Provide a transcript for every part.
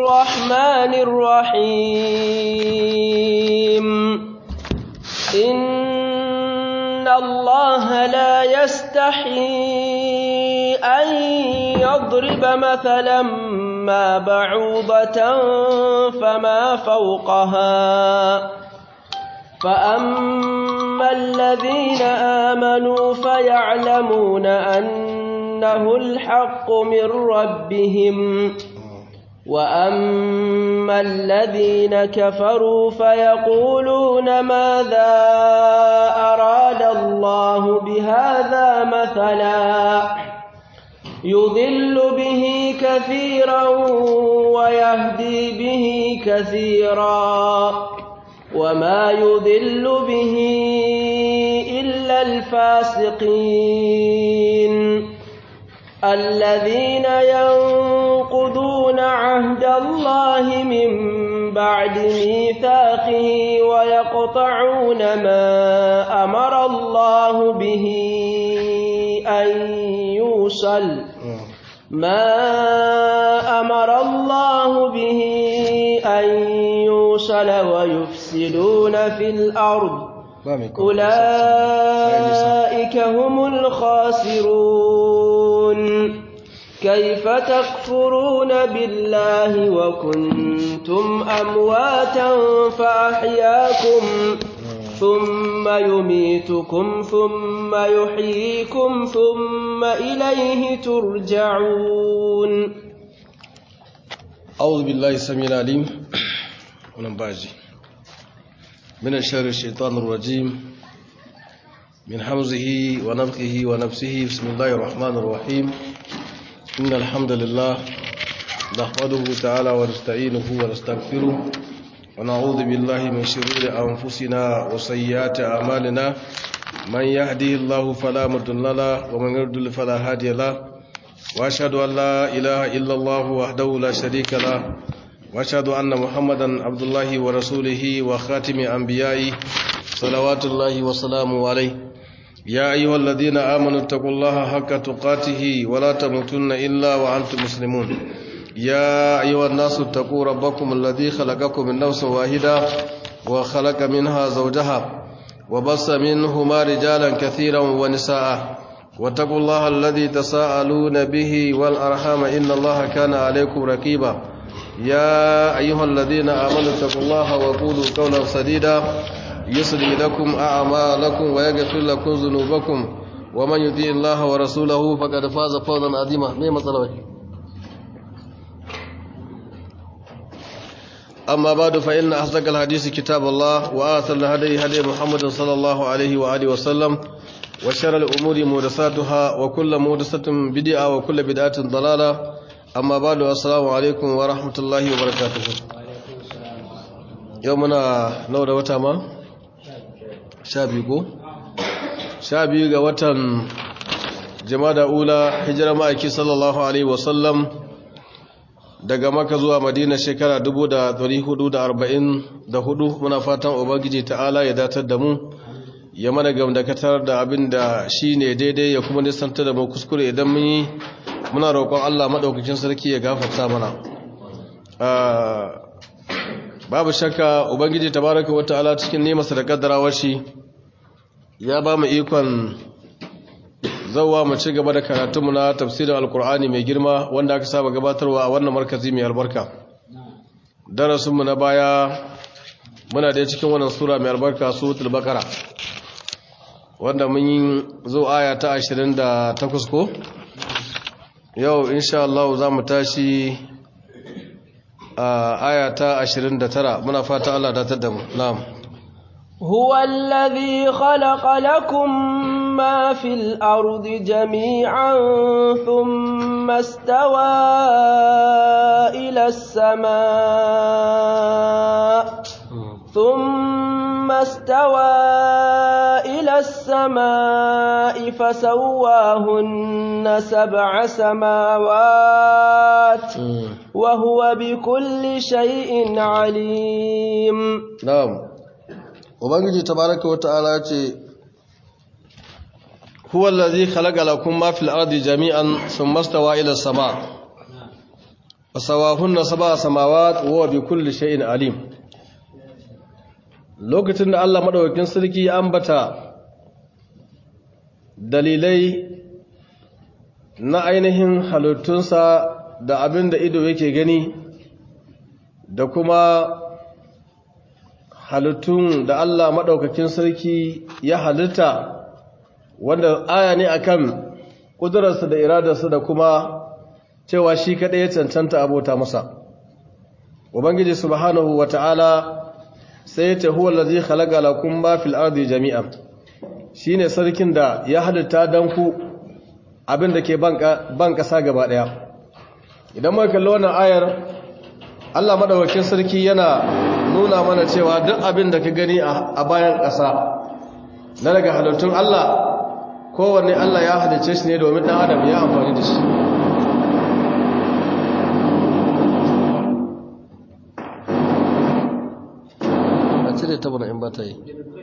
الرحمن الرحيم إن الله لا يستحي أن يضرب مثلا ما بعوضة فما فوقها فأما الذين آمنوا فيعلمون أنه الحق من ربهم وأما الذين كفروا فيقولون ماذا أراد الله بهذا مثلا يضل به كثيرا ويهدي به كثيرا وما يضل به إلا الفاسقين الذين ينقضون عهد الله من بعد ميثاقه ويقطعون ما أمر الله به أن يوصل ما أمر الله به أن يوصل ويفسدون في الأرض أولئك هم الخاسرون كيف تكفرون بالله وكنتم أمواتا فأحياكم ثم يميتكم ثم يحييكم ثم إليه ترجعون أعوذ بالله السميع العليم ونباجي من الشر الشيطان الرجيم من حمزه ونفخه ونفسه بسم الله الرحمن الرحيم إن الحمد لله نحمده تعالى ونستعينه ونستغفره ونعوذ بالله من شرور أنفسنا وسيئات أعمالنا من يهده الله فلا مضل له ومن يضلل فلا هادي له وأشهد أن لا إله إلا الله وحده لا شريك له وأشهد أن محمدا عبد الله ورسوله وخاتم أنبيائه صلوات الله وسلامه عليه يا أيها الذين آمنوا اتقوا الله حق تقاته ولا تموتن إلا وأنتم مسلمون يا أيها الناس اتقوا ربكم الذي خلقكم من نفس واحدة وخلق منها زوجها وبص منهما رجالا كثيرا ونساء واتقوا الله الذي تساءلون به والأرحام إن الله كان عليكم رقيبا يا أيها الذين آمنوا اتقوا الله وقولوا قولا سديدا يصلي لكم أعمالكم ويغفر لكم ذنوبكم ومن يطيع الله ورسوله فقد فاز فوزا عظيما ما مثلا أما بعد فإن أصدق الحديث كتاب الله وآثر الهدي هدي محمد صلى الله عليه وآله وسلم وشر الأمور محدثاتها وكل محدثة بدعة وكل بدعة ضلالة أما بعد السلام عليكم ورحمة الله وبركاته يومنا نور وتما شابيكو شابي ga watan jama'a ula hijira ma'aiki sallallahu alaihi wasallam daga maka zuwa madina shekara 1444 muna fatan ubangiji ta'ala ya datar da mu ya mana gamdakatar da abin da shi ne daidai ya kuma nisanta da mu kuskure idan mun yi muna roƙon Allah maɗaukakin sarki ya gafarta mana babu shakka ubangiji tabaraka wa ta'ala cikin nemasa da kaddarawar shi ya ba mu ikon zauwa mu ci gaba da karatunmu na tafsirin alkur'ani mai girma wanda aka saba gabatarwa a wannan markazi mai albarka darasinmu na baya muna da cikin wannan sura mai albarka suratul baqara wanda mun yi zo aya ta 28 ko yau insha Allah za mu tashi a aya ta 29 muna fata Allah datar da mu na'am هو الذي خلق لكم ما في الأرض جميعا ثم استوى إلى السماء ثم استوى إلى السماء فسواهن سبع سماوات وهو بكل شيء عليم na'am ubangiji tabaraka wata'ala ce huwa allazi khalaqa lakum ma fil ardi jami'an thumma stawa ila sama fasawahunna sab'a samawat wa bi kulli shay'in alim lokacin da Allah madaukakin sarki ya ambata dalilai na ainihin halittunsa da abin da ido yake gani da kuma halittun da Allah maɗaukakin sarki ya halitta wanda aya ne akan ƙudurarsa da iradarsa da kuma cewa shi kaɗai ya cancanta abota masa ubangiji subhanahu wata'ala sai ya ce huwa lazi khalaqa lakum ma fil ardi jami'an shine sarkin da ya halitta dan ku abin da ke ban ƙasa gaba ɗaya idan muka kalli wannan ayar Allah madaukakin sarki yana nuna mana cewa duk abin da ka gani a bayan ƙasa na daga halittun Allah kowanne Allah ya halice shi ne domin ɗan adam ya amfani da shi a cire ta bana in ba ta yi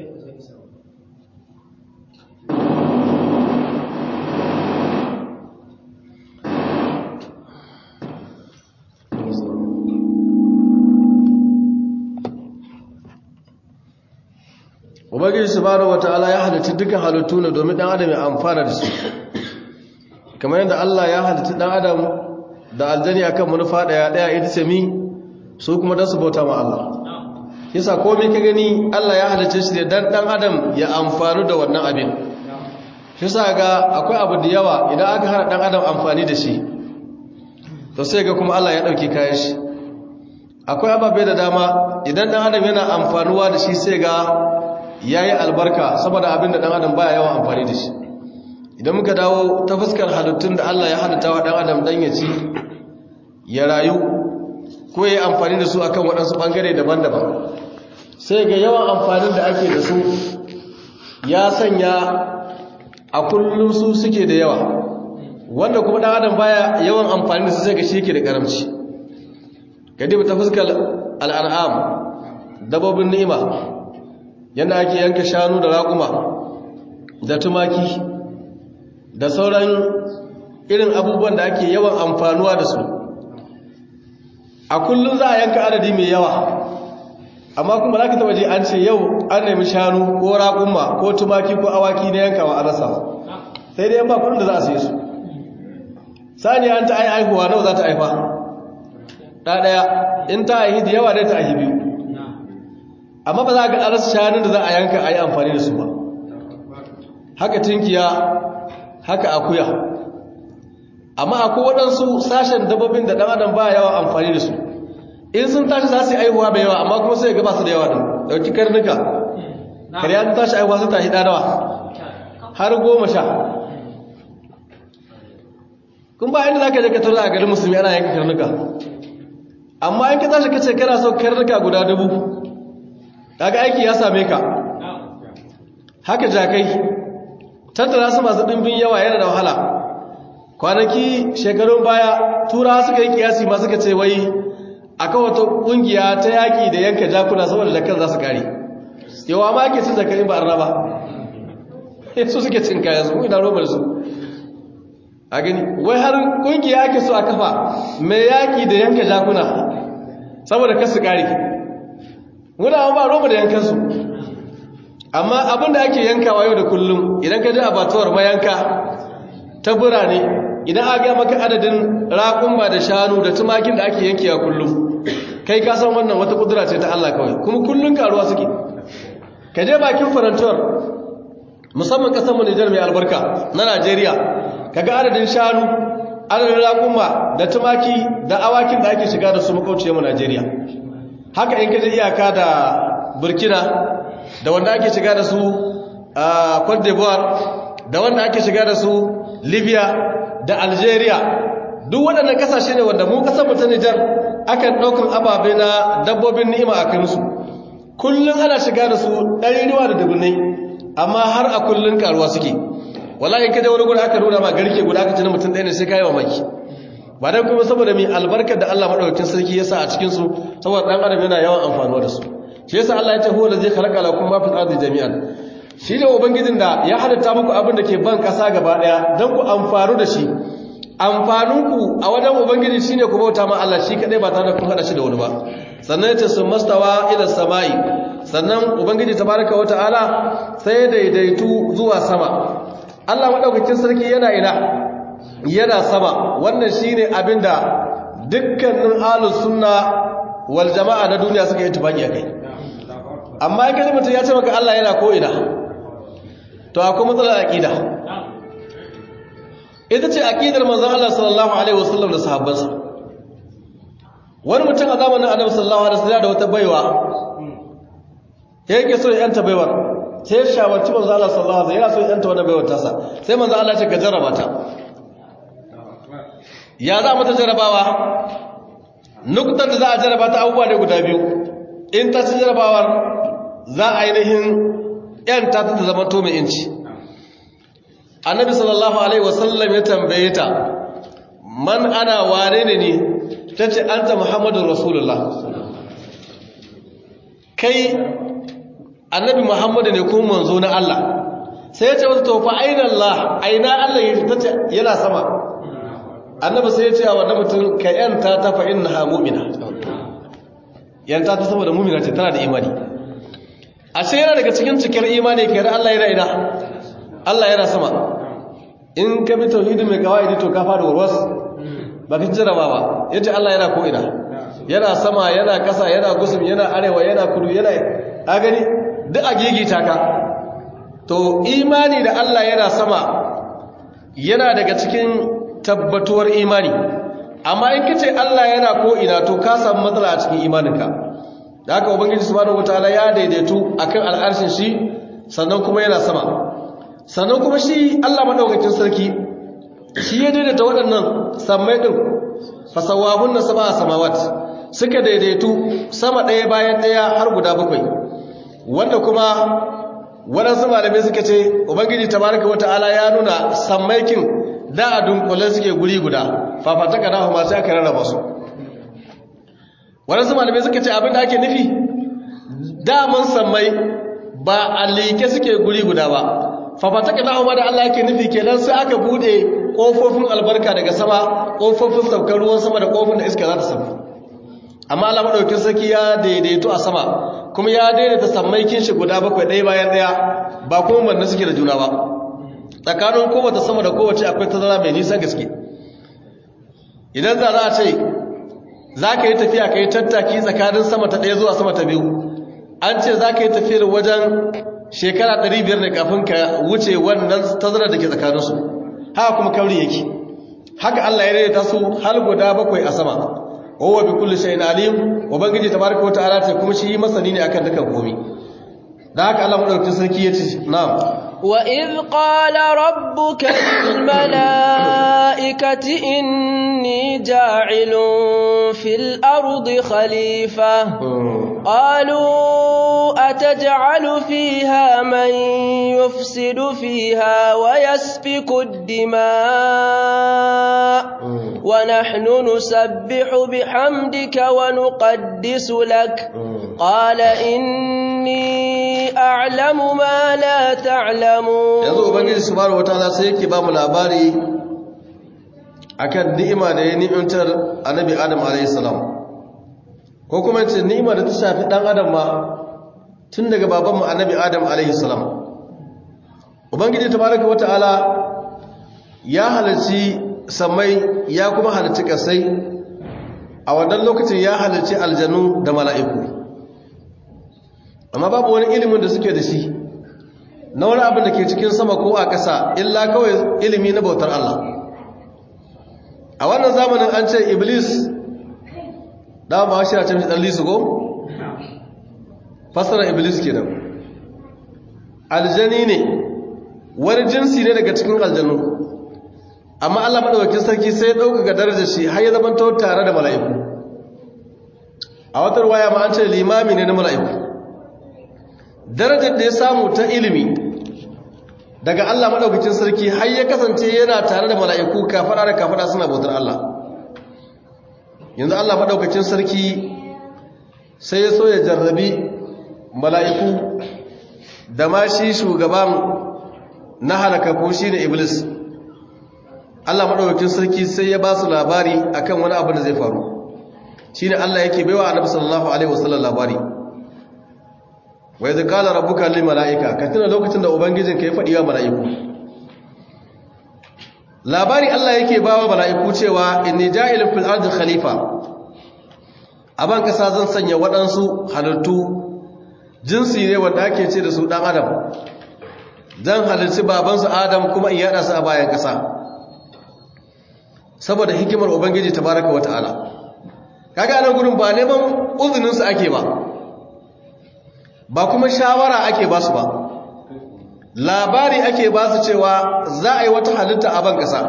ubangiji subhanahu wataala ya halitta dukkan halittu ne domin dan adam ya amfana da su kamar yadda Allah ya halitta dan adam da aljani akan manufa daya daya ita ce mi su kuma dan su bauta ma Allah yasa komai ka gani Allah ya halitta shi ne dan dan adam ya amfanu da wannan abin yasa ga akwai abu da yawa idan aka hana dan adam amfani da shi to sai ga kuma Allah ya dauke kayan shi akwai ababe da dama idan dan adam yana amfanuwa da shi sai ga ya yi albarka saboda abin da ɗan adam baya yawan amfani da shi idan muka dawo ta fuskar halittun da Allah ya halitta wa ɗan adam ɗan ya ci ya rayu ko ya yi amfani da su akan waɗansu ɓangare daban-daban sai ga yawan amfanin da ake da su ya sanya a kullum su suke da yawa wanda kuma ɗan adam baya yawan amfani da su sai ga shi ke da ƙaramci gadi ta fuskar al'an'am dabobin ni'ima yadda ake yanka shanu da raƙuma da tumaki da sauran irin abubuwan da ake yawan amfanuwa da su a kullum za a yanka adadi mai yawa amma kuma za ka taba ji an ce yau an nemi shanu ko raƙuma ko tumaki ko awaki na yankawa a rasa sai dai yan ba kudin da za a sai su sani an ta aihuwa nawa za ta haifa ɗaɗaya in ta aihi da yawa dai ta aihi biyu amma ba za ga arasa shanun da za a yanka a yi amfani da su ba haka tinkiya haka akuya amma akwai waɗansu sashen dabbobin da ɗan adam ba yawa amfani da su in sun tashi za su yi aihuwa bai yawa amma kuma sai ga ba su da yawa ɗin ɗauki karnuka kariya ta tashi aihuwa sun tashi ɗanawa har goma sha kun ba inda za ka je ka tura a garin musulmi ana yanka karnuka amma in ka tashi ka ce kana so karnuka guda dubu kaga aiki ya same ka haka jakai tattara su masu ɗimbin yawa yana da wahala kwanaki shekarun baya tura suka yi kiyasi ma suka ce wai akan wata ƙungiya ta yaƙi da yanka jakuna saboda jakar za su kare yawa ma ake cin zakarin ba arna ba su suke cin kaya su ina robar su a gani wai har ƙungiya ake so a kafa mai yaƙi da yanka jakuna saboda kasu kare muna ba roba da yankansu amma abinda ake yankawa yau da kullum idan ka ji a batuwar mayanka ta birane idan aka maka adadin raƙumba da shanu da tumakin da ake yankewa kullum kai ka san wannan wata kudura ce ta Allah kawai kuma kullum karuwa suke ka je bakin farantuwar musamman kasar Nijar mai albarka na Najeriya kaga adadin shanu adadin raƙumba da tumaki da awakin da ake shiga da su makauciyar mu Najeriya haka in kaje iyaka da burkina da wanda ake shiga da su a cote d'ivoire da wanda ake shiga da su libya da algeria duk waɗannan ƙasashe ne wanda mu ƙasar mu ta nijar akan ɗaukan ababe na dabbobin ni'ima a kansu kullum ana shiga da su ɗariruwa da dubunai amma har a kullum karuwa suke wallahi kaje wani gudu aka nuna ma garke guda aka tuna mutum ɗaya ne sai kayi mamaki ba dan kuma saboda mai albarkar da Allah madaukakin sarki ya sa a cikin su saboda dan adam yana yawan amfanuwa da su shi yasa Allah ya ce huwa allazi khalaqa lakum ma fil ardi jami'an shi ne ubangijin da ya halitta muku abin da ke ban kasa gaba daya dan ku amfaru da shi amfaninku a wajen ubangiji shine ku bauta ma Allah shi kadai ba tare da kun hada shi da wani ba sannan yace sun mastawa ila samai sannan ubangiji tabaraka wa ta'ala sai daidaitu zuwa sama Allah madaukakin sarki yana ina yana sama wannan shine abinda dukkanin ahlus sunna wal jama'a na duniya suka yi tufaki akai amma in kaji mutum ya ce maka Allah yana ko ina to akwai matsalar aqida ita ce aqidar manzon Allah sallallahu alaihi wasallam da sahabbansa wani mutum a zamanin Annabi sallallahu alaihi wasallam da wata baiwa yake so ya yanta baiwar sai ya shawarci manzon Allah sallallahu alaihi wasallam yana so ya yanta wannan baiwar tasa sai manzon Allah ya ce ka jarraba ta ya za mata jarrabawa nuktar da za a jarraba ta abubuwa ne guda biyu in ta ci jarrabawar za a ainihin yanta ta ta zama to mai inci annabi sallallahu alaihi wasallam ya tambaye ta man ana wane ne ne ta ce an ta muhammadun rasulullah kai annabi muhammadu ne kuma manzo na Allah sai ya ce wata tofa aina Allah aina Allah ya ta ce yana sama annabi sai ya ce a wannan mutum ka yanta ta fa innaha mu'mina yanta ta saboda mu'mina ce tana da imani ashe yana daga cikin cikar imani kai Allah yana ina Allah yana sama in ka bi tauhidi mai kawai to ka fara warwas ba ka jaraba ba yace Allah yana ko ina yana sama yana kasa yana gusum yana arewa yana kudu yana a gani duk a gigita ka to imani da Allah yana sama yana daga cikin tabbatuwar imani amma in kace Allah yana ko ina to ka samu matsala a cikin imaninka da haka ubangiji subhanahu wataala ya daidaitu akan al'arshin shi sannan kuma yana sama sannan kuma shi Allah madaukakin sarki shi ya daidaita waɗannan sammai din fasawahunna sab'a samawat suka daidaitu sama ɗaya bayan ɗaya har guda bakwai wanda kuma waɗansu malamai suka ce ubangiji tabaraka wataala ya nuna sammaikin da a dunkule suke guri guda fafataka na kuma sai aka rarraba su waɗansu malamai suka ce abinda ake nufi daman sammai ba a liƙe suke guri guda ba fafataka na kuma da Allah yake nufi kenan sai aka bude ƙofofin albarka daga sama ƙofofin saukar ruwan sama da ƙofofin da iska za ta sauka amma Allah maɗaukin sarki ya daidaito a sama kuma ya daidaita sammaikin shi guda bakwai ɗaya bayan ɗaya ba kuma manna suke da juna ba tsakanin kowace sama da kowace akwai tazara mai nisan gaske idan za a ce za ka yi tafiya ka yi tattaki tsakanin sama ta ɗaya zuwa sama ta biyu an ce za ka yi tafiyar wajen shekara 500 ne kafin ka wuce wannan tazara da ke tsakaninsu haka kuma kauri yake haka Allah ya daidaita su har guda bakwai a sama wawa bi kulli shay'in alim ubangiji tabaraka wa ta'ala ce kuma shi masani ne akan dukan komai da haka Allah madaukakin sarki ya ce na'am وإذ قال ربك للملائكة إني جاعل في الأرض خليفة قالوا أتجعل فيها من يفسد فيها ويسفك الدماء ونحن نسبح بحمدك ونقدس لك قال إني أعلم ما لا تعلمون yanzu ubangiji subhanahu wataala sai yake ba mu labari akan ni'ima da ya ni'imtar annabi adam alayhi salam ko kuma yace ni'ima da ta shafi dan adam ma tun daga baban mu annabi adam alayhi salam ubangiji tabaraka wataala ya halarci samai ya kuma halarci kasai a wannan lokacin ya halarci aljanu da mala'iku amma babu wani ilimin da suke da shi na wani abin da ke cikin sama ko a ƙasa illa kawai ilimi na bautar Allah a wannan zamanin an ce iblis da ba shi a can ɗan lisu ko? fasara iblis ke nan aljani ne wani jinsi ne daga cikin aljanu amma Allah maɗaukakin sarki sai ya ɗaukaka darajar shi har ya zama tare da mala'iku a watar waya ma an ce limami ne na mala'iku darajar da ya samu ta ilimi daga Allah maɗaukacin sarki har ya kasance yana tare da mala'iku kafara da kafara suna bautar Allah yanzu Allah maɗaukacin sarki sai ya so ya jarrabi mala'iku da ma shi shugaban na halaka ko shi ne iblis Allah madaukakin sarki sai ya ba su labari akan wani abu da zai faru shine Allah yake baiwa Annabi sallallahu alaihi wasallam labari wa idh qala rabbuka lil malaika ka tuna lokacin da ubangijinka ya faɗi wa mala'iku labari Allah yake bawa mala'iku cewa inni ja'ilun fil ardi khalifa aban kasa zan sanya waɗansu halittu jinsi ne wanda ake ce da su dan adam zan halarci babansu adam kuma in yada su a bayan kasa saboda hikimar ubangiji tabaraka wa ta'ala kaga anan gurin ba neman uzunin su ake ba ba kuma shawara ake ba su ba labari ake ba su cewa za a yi wata halitta a ban kasa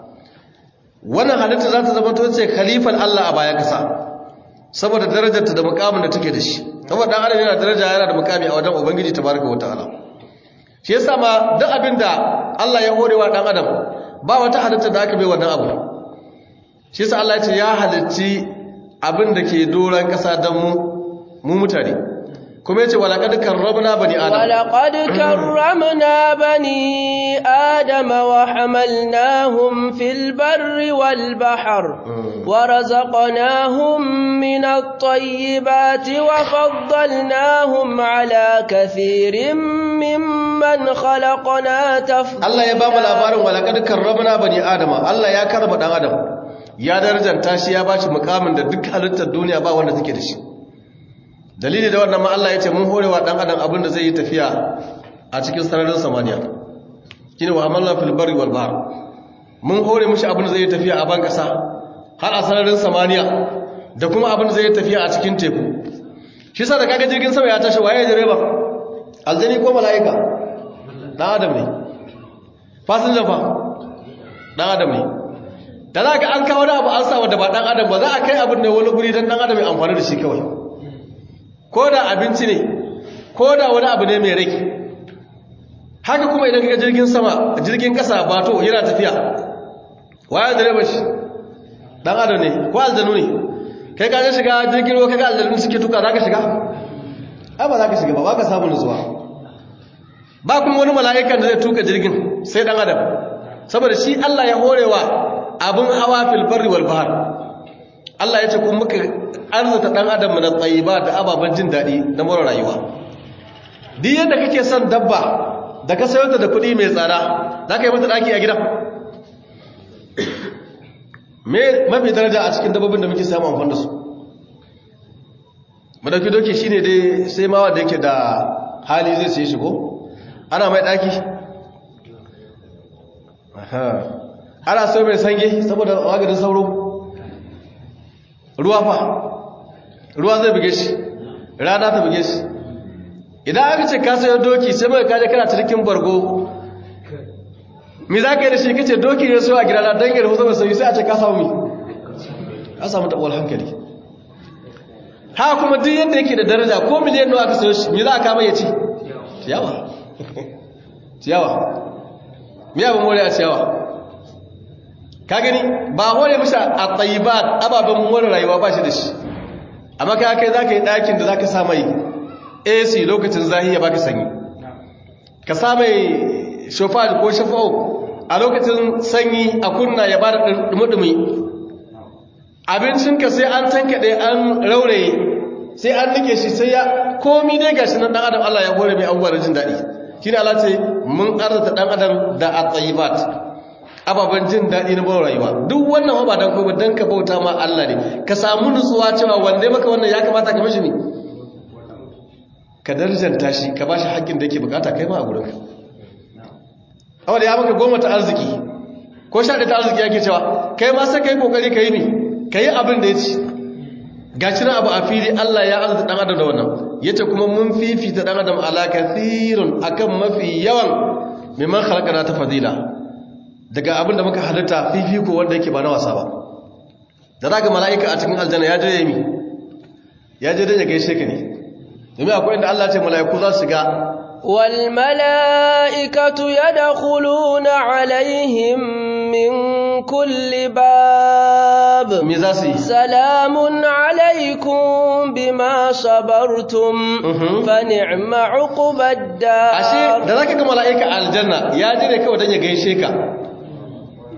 wannan halitta za ta zama to ce khalifan Allah a bayan kasa saboda darajarta da mukamin da take da shi saboda dan adam yana daraja yana da mukami a wajen ubangiji tabaraka wa ta'ala shi yasa ma duk abinda Allah ya horewa dan adam ba wata halitta da aka bai wannan abu shi yasa Allah ya ce ya halicci abin da ke doran kasa dan mu mu mutane kuma yace walaqad karramna bani adam walaqad karramna bani adam wa hamalnahum fil barri wal bahr wa razaqnahum min at-tayyibati wa faddalnahum ala kathirin mimman khalaqna tafdila Allah ya ba mu labarin walaqad karramna bani adam Allah ya karba dan adam ya darajanta shi ya bashi mukamin da duk halittar duniya ba wanda take da shi dalili da wannan ma Allah ya ce mun horewa dan adam abin da zai yi tafiya a cikin sararin samaniya shine wa amalna fil barri wal bahr mun hore mishi abin da zai yi tafiya a ban kasa har a sararin samaniya da kuma abin da zai yi tafiya a cikin teku shi sa da kaga jirgin sama ya tashi waye direba aljani ko mala'ika dan adam ne fasinja fa dan adam ne da za ka an kawo da abu an sa wanda ba dan adam ba za a kai abin da wani guri dan dan adam ya amfani da shi kawai ko da abinci ne ko da wani abu ne mai rai haka kuma idan kaga jirgin sama jirgin kasa bato yana tafiya waya direba shi dan adam ne ko aljanu ne kai ka shiga jirgin ruwa kaga aljanu suke tuka zaka shiga ai ba zaka shiga ba baka samu nutsuwa ba kuma wani mala'ikan da zai tuka jirgin sai dan adam saboda shi Allah ya horewa abun hawa fil barri wal bahr Allah ya ce kun muka arzuta dan adam min at-tayyibat da ababan jin dadi na mura rayuwa duk yadda kake son dabba da ka sayo ta da kuɗi mai tsada za ka yi mata ɗaki a gida me mafi daraja a cikin dabbobin da muke samun amfani da su madauki doki shine dai sai ma wanda yake da hali zai sai shigo ana mai ɗaki ana so mai sange saboda maganin sauro ruwa fa ruwa zai buge shi rana ta buge shi idan aka ce ka sayo doki sai mai kaje kana cikin bargo mi za ka yi da shi kace doki ne so a gidana don yadda hukumar sauyi sai a ce ka samu mi ka samu taɓuwar hankali ha kuma duk yadda yake da daraja ko miliyan nawa aka sayo shi mi za a kama ya ci ciyawa ciyawa mi abin more a ciyawa ka gani ba hore mashi a tsayibat ababen more rayuwa ba shi da shi amma ka kai za ka yi ɗakin da za ka sa mai AC lokacin zahiya baka sanyi ka sa mai shofar ko shafa'o a lokacin sanyi a kunna ya bada dumi-dumi abincinka sai an tankaɗe an rauraye sai an nike shi sai ya komi dai gashi nan ɗan adam Allah ya hore mai abubuwa da jin daɗi shi ne Allah ce mun arzata ɗan adam da a tsayibat ababen jin daɗi na bawar rayuwa duk wannan ba don kuma don ka bauta ma Allah ne ka samu nutsuwa cewa wanda maka wannan ya kamata ka mashi ne ka darjanta shi ka ba shi haƙƙin da yake bukata kai ma a gurinka awa da ya maka goma ta arziki ko sha ta arziki yake cewa kai ma sai ka yi ƙoƙari ka yi ne ka yi abin da ya ci ga shi abu a fili allah ya arzuta ɗan adam da wannan ya ce kuma mun fifita ɗan adam ala kathirun akan mafi yawan mimman halakana ta fadila daga abin da muka halitta fifiko wanda yake ba na wasa ba da za ka mala'ika a cikin aljanna ya je ya yi ya je don ya gaishe ka ne domin akwai inda Allah ce mala'iku za su ga wal mala'ikatu yadkhuluna alaihim min kulli bab me za su yi salamun alaikum bima sabartum fa ni'ma uqbad dar ashe da zaka ga mala'ika aljanna ya je ne kawai dan ya gaishe ka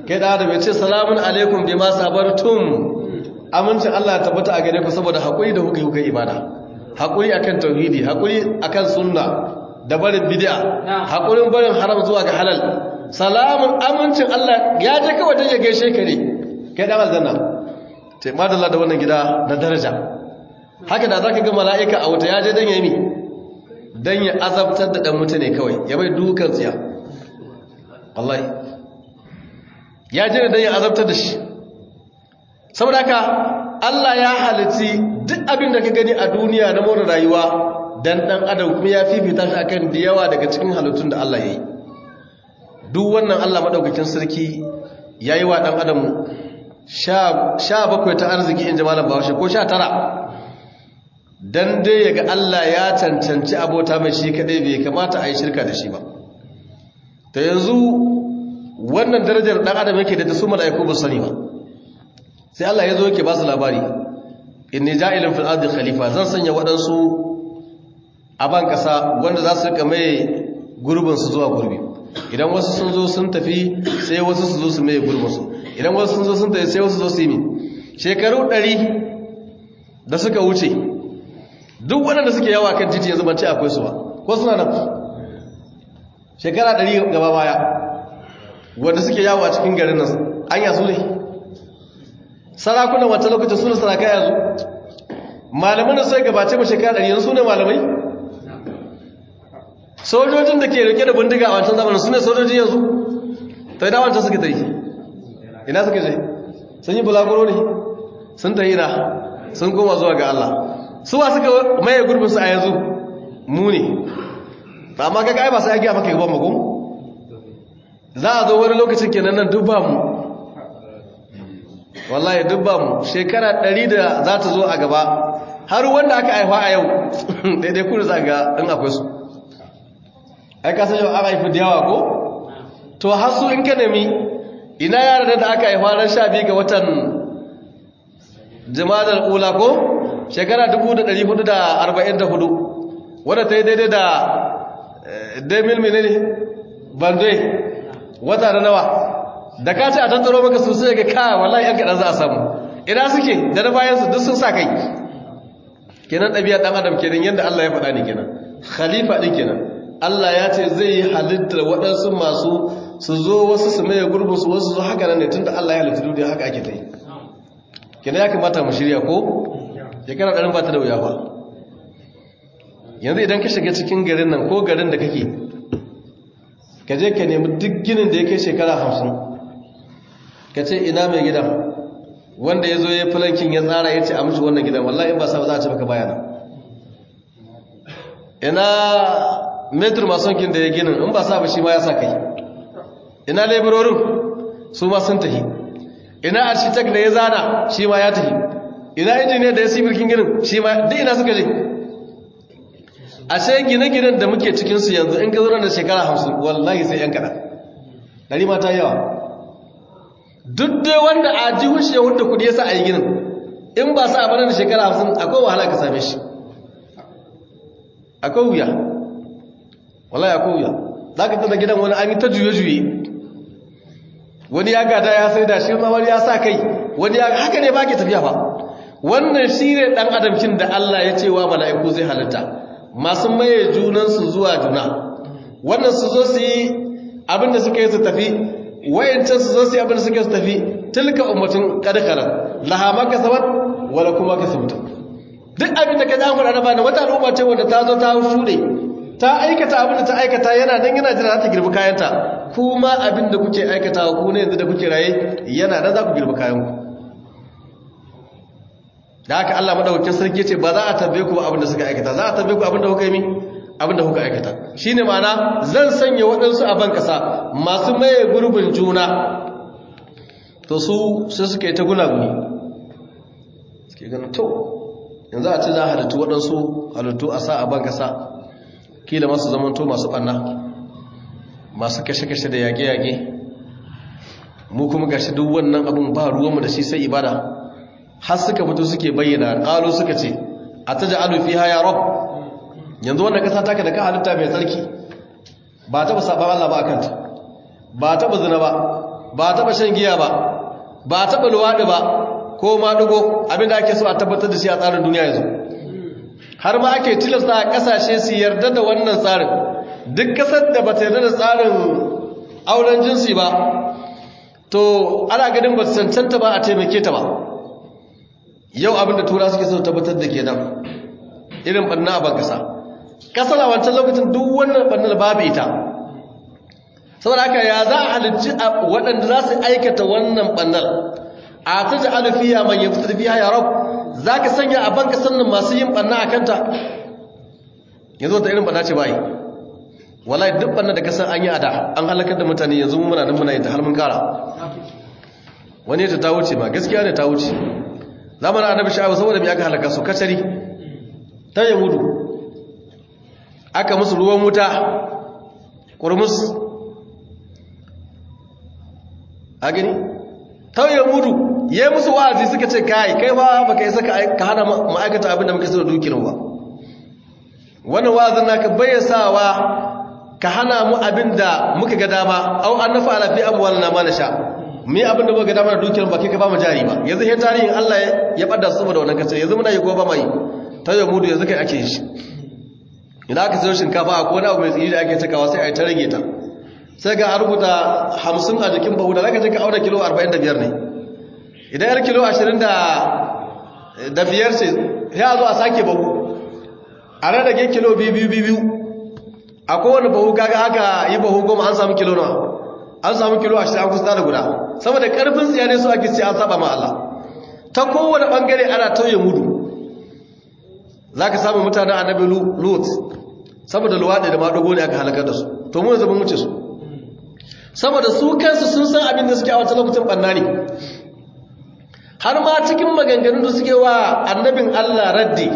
kai da adam ya ce salamun alaikum bima sabartum amincin Allah ya tabbata a gare ku saboda haƙuri da kuka yi kuka ibada haƙuri akan tauhidi haƙuri akan sunna da barin bid'a haƙurin barin haram zuwa ga halal salamun amincin Allah ya je kawai dan ya gaishe ka ne kai dan aljanna sai madalla da wannan gida na daraja haka da zaka ga mala'ika a wuta ya je dan yayi dan ya azabtar da dan mutane kawai ya bai dukan tsiya wallahi ya je dan ya azabtar da shi saboda haka Allah ya halitti duk abin da ka gani a duniya na more rayuwa dan dan adam kuma ya fifita shi akan da yawa daga cikin halittun da Allah ya yi duk wannan Allah madaukakin sarki yayi wa dan adam sha bakwai ta arziki in jamalan bawashi ko sha tara dan dai yaga Allah ya cancanci abota mai shi kadai bai kamata a yi shirka da shi ba ta yanzu wannan darajar dan adam yake da su mala'iku ba sani ba sai Allah ya zo yake ba su labari inni ja'ilun fil ardi khalifa zan sanya waɗansu a ban kasa wanda za su rika mai gurbin su zuwa gurbi idan wasu sun zo sun tafi sai wasu su zo su mai gurbin su idan wasu sun zo sun tafi sai wasu zo su yi shekaru ɗari da suka wuce duk waɗanda suke yawa kan titi yanzu ban ce akwai su ba ko suna nan shekara ɗari gaba baya wanda suke yawo a cikin garin nan an yasu ne sarakunan wancan lokacin suna sarakai yanzu malaman da sai gabace ba shekara ɗari yanzu ne malamai sojojin da ke rike da bindiga a wancan zamanin su ne sojoji yanzu ta ina wancan suka ta yi ina suka je sun yi bulaguro ne sun ta ina sun koma zuwa ga Allah suwa suka maye gurbinsu a yanzu mu ne amma kaga ai ba sai ya gaya maka gaban magun za a zo wani lokacin kenan nan dubba mu wallahi dubba mu shekara ɗari da za ta zo a gaba har wanda aka haifa a yau daidai kudu za ga in akwai su ai ka san yau aka haifi da yawa ko to har su in ka nemi ina yara da aka haifa ran sha biyu ga watan jimadar ula ko shekara 1444 wadda ta yi daidai da demil menene banzai wata da nawa da ka ce a tattaro maka su sai ga ka wallahi yan kaɗan za a samu ina suke da na bayansu duk sun sa kai kenan ɗabi'a ɗan adam kenan yadda Allah ya faɗa ne kenan khalifa ɗin kenan Allah ya ce zai yi halittar waɗansu masu su zo wasu su maye gurbin su wasu zo haka nan ne tunda Allah ya halitta duniya haka ake ta yi kenan ya kamata mu shirya ko shekara ɗarin ba ta da wuya ba yanzu idan ka shiga cikin garin nan ko garin da kake ka je ka nemi duk ginin da ya kai shekara hamsin ka ce ina mai gidan wanda ya zo ya filankin ya tsara ya ce a mushi wannan gidan wallahi in ba sa ba za a ce maka bayana ina metro masonkin da ya ginin in ba sa ba shi ma ya sa kai ina labororin su ma sun tafi ina architect da ya zana shi ma ya tafi ina injiniyar da ya si birkin ginin shi ma duk ina suka je a sai gine-ginen da muke cikinsu yanzu in ka zo da shekara hamsin wallahi sai yan kaɗa ɗari mata yawa duk dai wanda a ji hushe wanda kudi ya sa a yi ginin in ba sa a da shekara hamsin akwai wahala ka same shi akwai wuya wallahi akwai wuya za ka tada gidan wani an yi ta juye-juye wani ya gada ya sai da shi ma wani ya sa kai wani ya haka ne ba ke tafiya ba wannan shi ne ɗan adamkin da Allah ya ce wa mala'iku zai halitta masu maye junansu zuwa juna wannan su zo su yi abinda suka yi su tafi wayancan su zo su yi abinda suka yi su tafi tilka ummatin kadakarar laha maka sabat wala kuma ka sabta duk abinda ka ja fara ba da wata al'umma ce wanda ta zo ta shuɗe ta aikata abinda ta aikata yana nan yana jira ta girbi kayanta kuma abinda kuke aikatawa ku ne yanzu da kuke raye yana nan za ku girbi kayanku da haka Allah madaukakin sarki ce ba za a tambaye ku abin da suka aikata za a tambaye ku abin da kuka yi abin da kuka aikata shine ma'ana zan sanya waɗansu a ban ƙasa masu maye gurbin juna to su sai suka yi ta gunaguni suke ganin to yanzu a ce za a halittu waɗansu halittu a sa a ban ƙasa kila masu zamanto masu ɓanna masu kashe-kashe da yage-yage mu kuma gashi duk wannan abin ba ruwanmu da shi sai ibada har suka fito suke bayyana ƙalo suka ce a ta ji alufi haya rob yanzu wanda ƙasa taka da ka halitta mai tsarki ba taɓa saɓan Allah ba a kanta ba taɓa zina ba ba taba shan giya ba ba taba luwadi ba ko ma dugo abinda ake so a tabbatar da shi a tsarin duniya yanzu har ma ake tilasta a kasashe su yarda da wannan tsarin duk kasar da ba ta yarda da tsarin auren jinsi ba to ana ganin ba su cancanta ba a taimake ta ba yau abinda tura suke so tabbatar da ke nan irin banna a bankasa kasar a wancan lokacin duk wannan bannar babu ita saboda haka ya za a halicci waɗanda za su aikata wannan bannar a ta ji alufiya man yi fitar biya ya rab za ka sanya a banka sannan masu yin banna a kanta yanzu wata irin banna ce bayi wallahi duk banna da kasan an yi a da an halakar da mutane yanzu muna nan muna yin ta har mun kara wani ta ta wuce ma gaskiya ne ta wuce zamanin annabi sha'abu saboda mai aka halaka su kacari ta yi gudu aka musu ruwan wuta ƙurmus a gani ta yi gudu ya yi musu wa'azi suka ce kai kai ba ba ka yi saka ka hana ma'aikata abinda muka sai da dukiyar ba wannan wa'azin naka bayyasawa ka hana mu abinda muka ga dama au an nafa alafi abuwa na ma na sha mu yi abinda muka ga dama da dukiyar ba kai ka ba mu jari ba yanzu ya tarihin Allah ya bada su saboda wannan kace yanzu muna yi ko ba mai ta yi mudu yanzu kai ake shi idan aka sayo shinkafa a kone abu mai tsiri da ake cikawa sai a yi ta rage ta sai ga a rubuta hamsin a jikin bahu da zaka je ka auna kilo arba'in da biyar ne idan yar kilo ashirin da biyar ce ya zo a sake bahu a rarrage kilo biyu biyu biyu a kowane bahu kaga aka yi bahu goma an samu kilo nawa an samu kilo ashirin an kusa da guda saboda karfin tsiyane su ake ce an saba ma Allah ta kowane bangare ana tauye mudu za ka samu mutane annabi lut saboda luwaɗe da maɗogo ne aka halakar da su to mu yanzu mun wuce su saboda su kansu sun san abin da suke a wata lokacin ɓanna ne har ma cikin maganganun da suke wa annabin allah raddi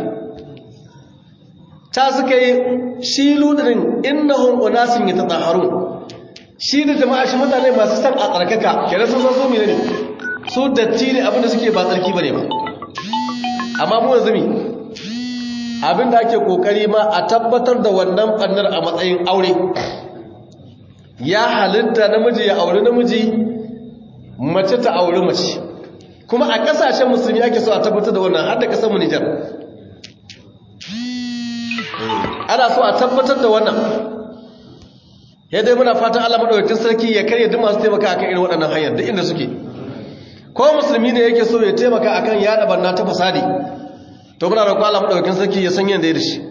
ta suka yi shi ludin innahum unasin yatatahharun shi da jama'a shi mutane masu san a tsarkaka kenan sun san su ne su datti ne abin da suke ba tsarki bane ba amma mu yanzu mi abinda ake kokari ma a tabbatar da wannan bannar a matsayin aure ya halitta namiji ya auri namiji mace ta auri mace kuma a kasashen musulmi ake so a tabbatar da wannan har da kasar mu Nijar ana so a tabbatar da wannan ya dai muna fatan Allah madaukakin sarki ya karya duk masu taimaka akan irin waɗannan hanyar duk inda suke ko musulmi ne yake so ya taimaka akan yada barna ta fasadi to muna roƙon Allah madaukakin sarki ya san yanda ya dashi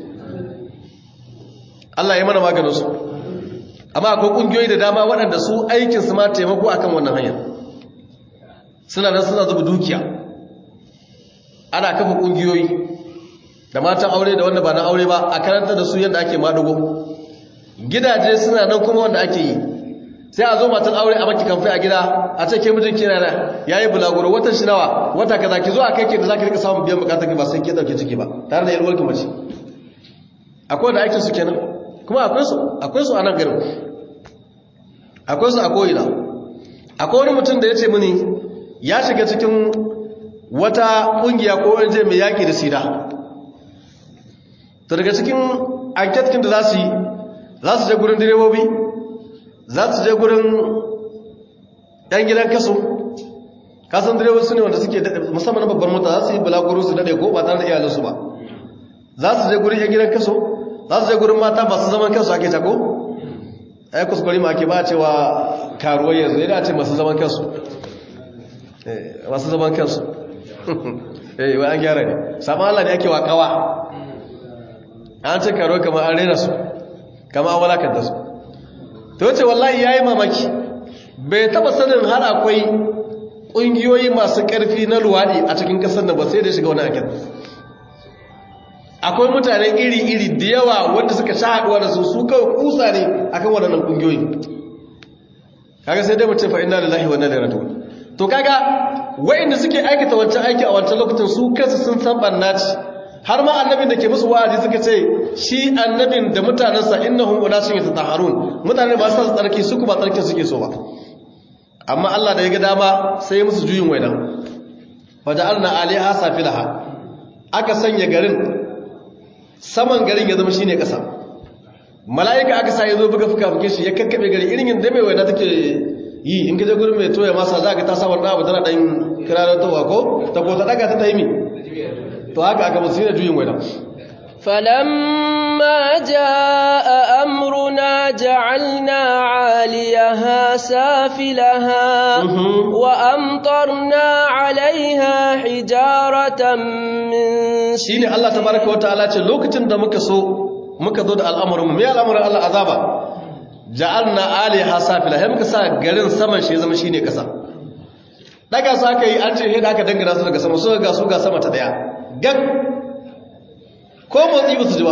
Allah ya mana maganin su amma akwai kungiyoyi da dama waɗanda su aikin su ma taimako akan wannan hanyar suna nan suna zuba dukiya ana kafa kungiyoyi da matan aure da wanda ba na aure ba a karanta da su yadda ake madugo gidaje suna nan kuma wanda ake yi sai a zo matan aure a maki kamfai a gida a ce ke mijin kina na yayi bulaguro watan shi nawa wata kaza ki zo a kai ke da zaki rika samun biyan bukatar ki ba sai ke dauke ciki ba tare da yalwar ki mace akwai da aikin su kenan kuma akwai su akwai su a nan garin akwai su a koyina akwai wani mutum da ya ce mini ya shiga cikin wata kungiya ko wanje mai yaki da sida to daga cikin anketkin da za su yi za su je gurin direbobi za su je gurin ɗan gidan kaso kasan direbobi su ne wanda suke daɗe musamman babbar mota za su yi balaguro su daɗe ko ba tare da iyalinsu ba za su je gurin ɗan gidan kaso za su je gurin mata masu zaman kansu ake tako ai kuskure ma ake ba cewa karuwar yanzu yana ce masu zaman kansu masu zaman kansu eh wai an gyara ne saman Allah ne ake wakawa an ce karuwar kamar an rena su kama an walakanta su ta wace wallahi ya yi mamaki bai taba sanin har akwai ƙungiyoyi masu ƙarfi na luwaɗi a cikin ƙasar da ba sai da shiga wani akin akwai mutane iri-iri da yawa wanda suka sha haɗuwa da su su kawai kusa ne akan waɗannan ƙungiyoyi kaga sai dai mutum fa'in da lahi wannan da ratu to kaga wa'inda suke aikata wancan aiki a wancan lokacin su kansu sun san ɓannaci har ma annabin da ke musu wa'azi suka ce shi annabin da mutanensa innahum unasun yatatahharun mutane ba su tsarki su kuma tsarkin suke so ba amma Allah da ya ga dama sai musu juyin waidan faja'alna alaiha safilaha aka sanya garin saman garin ya zama shine kasa mala'ika aka sa ya zo buga fuka fuke shi ya kakkabe gari irin yadda mai waina take yi in ka je gurin mai toya masa za ka ta sa wannan abu tana ɗan kirarar towa ko ta ko ta ɗaga ta taimi to haka aka musu da juyin waina فلما جاء أمرنا جعلنا عاليها سافلها وأمطرنا عليها حجارة من shine Allah tabaraka wataala ce lokacin da muka so muka zo da al'amarin mu me al'amarin Allah azaba ja'alna aliha safila sai muka sa garin saman shi zama shine kasa daga sa kai an ce sai da aka dangana su daga sama so ga su ga sama ta daya gag ko motsi ba su ji ba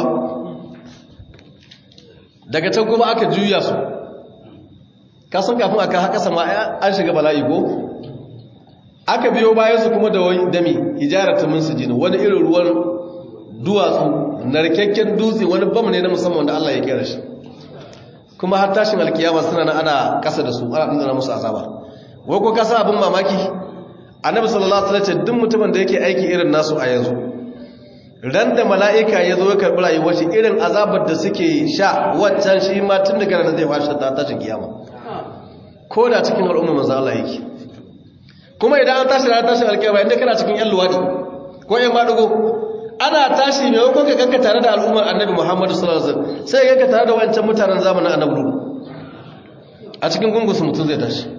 daga can kuma aka juya su kasan kafin aka haka sama an shiga bala'i ko aka biyo bayan su kuma da wani dami hijarata min sujina wani irin ruwan duwatsu narkakken dutse wani bam ne na musamman wanda Allah ya kera shi kuma har tashin alkiyama suna nan ana kasa da su ana dindana musu azaba wai ko kasa abin mamaki annabi sallallahu alaihi wasallam duk mutumin da yake aiki irin nasu a yanzu ran da mala'ika ya zo ya karɓi rayuwar shi irin azabar da suke sha waccan shi ma tun daga nan zai washe ta tashin kiyama ko da cikin al'umma manzo Allah yake kuma idan an tashi ranar tashin alkiyama inda kana cikin yan luwadi ko yan madugo ana tashi mai wakon ka ganka tare da al'ummar annabi muhammadu sallallahu alaihi wasallam sai ganka tare da wancan mutanen zamanin annabi a cikin gungunsu mutum zai tashi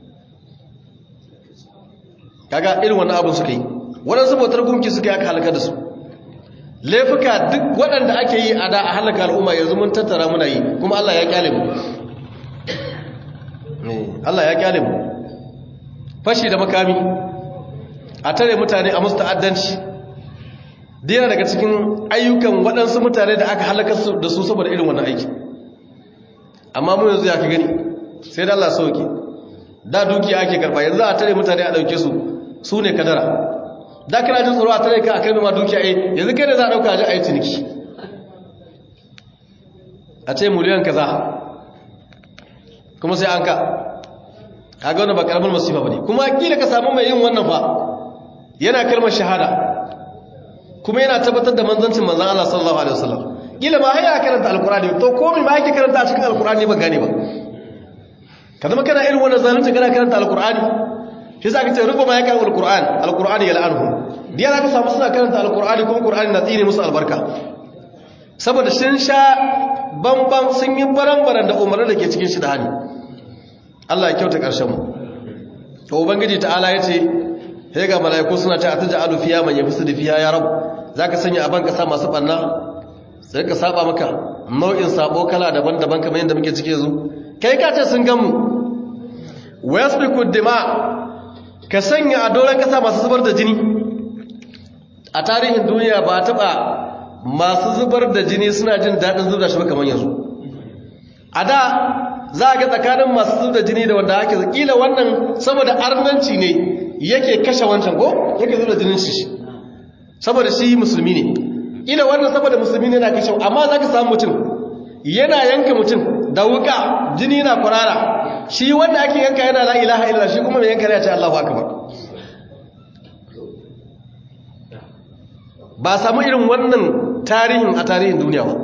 kaga irin wannan abin suka yi waɗansu bautar gunki suka yi aka halaka da su laifuka duk waɗanda ake yi a da a halaka al'umma yanzu mun tattara muna yi kuma Allah ya kyale mu Allah ya kyale mu fashi da makami a tare mutane a musu ta'addanci dina daga cikin ayyukan waɗansu mutane da aka halaka da su saboda irin wannan aiki amma mu yanzu ya ka gani sai da Allah sauke da dukiya ake karba yanzu a tare mutane a ɗauke su su ne kadara da kana jin tsoro a tare ka a kai ma dukiya ai yanzu kai da za a ɗauka a ji a yi ciniki a ce miliyan kaza kuma sai an ka kaga wannan ba karamin masifa bane kuma kila ka samu mai yin wannan fa yana kalmar shahada kuma yana tabbatar da manzancin manzon Allah sallallahu alaihi wasallam kila ma haya karanta alqur'ani to komai ma yake karanta a cikin alqur'ani ba gane ba ka zama kana irin wannan zalunci kana karanta alqur'ani shi zaka ce ruba ma ya karanta alqur'ani alqur'ani yal'anhu diya zaka samu suna karanta alqur'ani kuma qur'ani na tsine musu albarka saboda sun sha bamban sun yi baran-baran da umarni da ke cikin shi da hali Allah ya kyauta ƙarshen mu to ubangiji ta'ala yace sai ga malaiku suna ta ataja'alu fiya man yafsidu fiya ya rab zaka sanya aban kasa masu banna sai ka saba maka nau'in sabo kala daban-daban kamar yadda muke cike yanzu kai ka ce sun gamu wayasbiku dima ka sanya a doron kasa masu zubar da jini a tarihin duniya ba taba masu zubar da jini suna jin daɗin zubar da shi ba kamar yanzu a da za a ga tsakanin masu zubar da jini da wanda ake kila wannan saboda arnanci ne yake kashe wancan ko yake zubar da jinin shi saboda shi musulmi ne kila wannan saboda musulmi ne na kashe amma za ka samu mutum yana yanka mutum da wuka jini na kwarara shi wanda ake yanka yana la ilaha illallah shi kuma mai yanka ya ce Allahu akbar ba samu irin wannan tarihin a tarihin duniya ba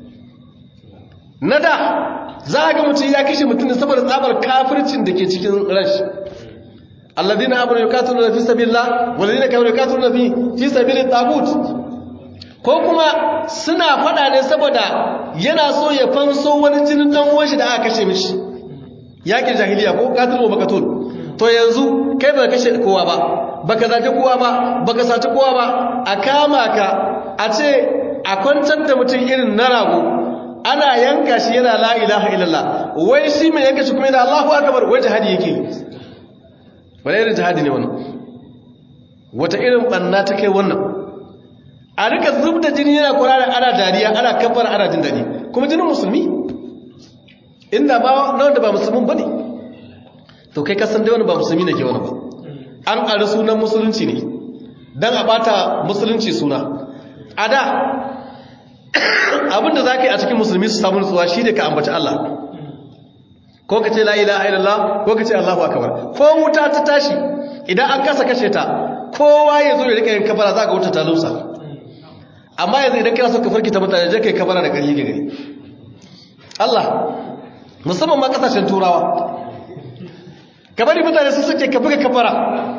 na da za a ga mutum ya kashe mutum da saboda tsabar kafircin da ke cikin rashi alladina amanu yuqatiluna fi sabilillah walladina kafaru yuqatiluna fi fi sabilit tagut ko kuma suna fada ne saboda yana so ya fanso wani jinin dan uwan shi da aka kashe mishi yakin jahiliya ko qatil wa maqtul to yanzu kai ba kashe kowa ba baka zaki kowa ba baka saci kowa ba a kama ka a ce a kwantar da mutum irin na rago ana yanka shi yana la ilaha illallah wai shi mai yanka shi kuma yana Allahu akbar wai jihadi yake wani irin jihadi ne wannan wata irin banna ta kai wannan a rika zub da jini yana kurara ana dariya ana kafar ana jin dadi kuma jinin musulmi inda ba na wanda ba musulmin bane to kai kasan dai wani ba musulmi ne ke wani ba an ƙari sunan musulunci ne don a bata musulunci suna a da abinda za ka yi a cikin musulmi su samu nutsuwa shi ne ka ambaci Allah ko ka ce la'ila a ko ka ce Allahu akabar ko wuta ta tashi idan an kasa kashe ta kowa ya zo ya rika yin kabara za ka wuta ta lusa amma yanzu idan kana so ka farki ta mutane je ka yi kabara da ƙarfi ga gari Allah musamman ma kasashen turawa ka bari mutane su suke ka buga kafara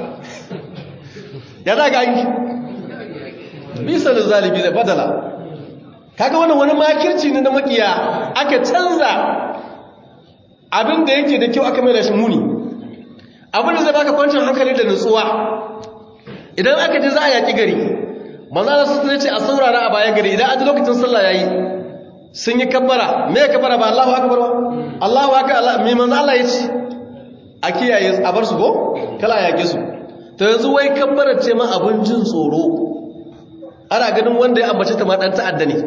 ya za ga yi bisa da zalibi da badala kaga wannan wani makirci ne na makiya aka canza abin da yake da kyau aka mai da shi muni abin da zai baka kwancin hankali da nutsuwa idan aka ji za a yaki gari manzana su ce a saurara a bayan gari idan aji lokacin sallah yayi sun yi kabbara me kabbara ba Allahu akbar ba Allahu akbar Allah me manzo Allah ya ce a kiyaye a bar su ko kala a yake su to yanzu wai kabbara ce ma abin jin tsoro ana ganin wanda ya ambace ta ma dan ta'adda ne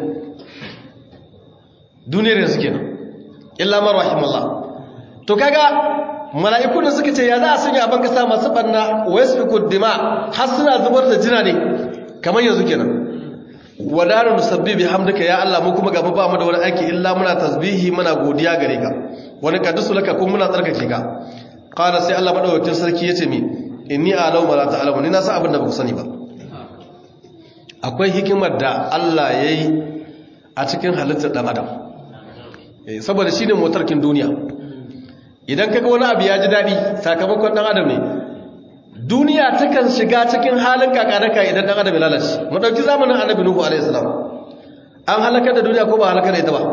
duniyar yanzu kenan illa man rahimallah to kaga mala'iku da suka ce ya za a sanya abin kasa masu banna wa yasfiku dima har suna zubar da jina ne kamar yanzu kenan wadaru nusabbi bihamdika ya Allah mu kuma gaba ba mu da wani aiki illa muna tasbihi muna godiya gare ka wani kaddusu laka kuma muna tsarkake ka qala sai Allah madaukakin sarki yace mi inni a'lamu ma la ta'lamu ni na san abin da ba ku sani ba akwai hikimar da Allah yayi a cikin halittar dan adam saboda shine motarkin duniya idan kaga wani abu ya ji dadi sakamakon dan adam ne duniya takan shiga cikin halin kakaraka idan dan adam ya lalace mu dauki zamanin annabi nuhu alaihi salam an halakar da duniya ko ba halakar da ita ba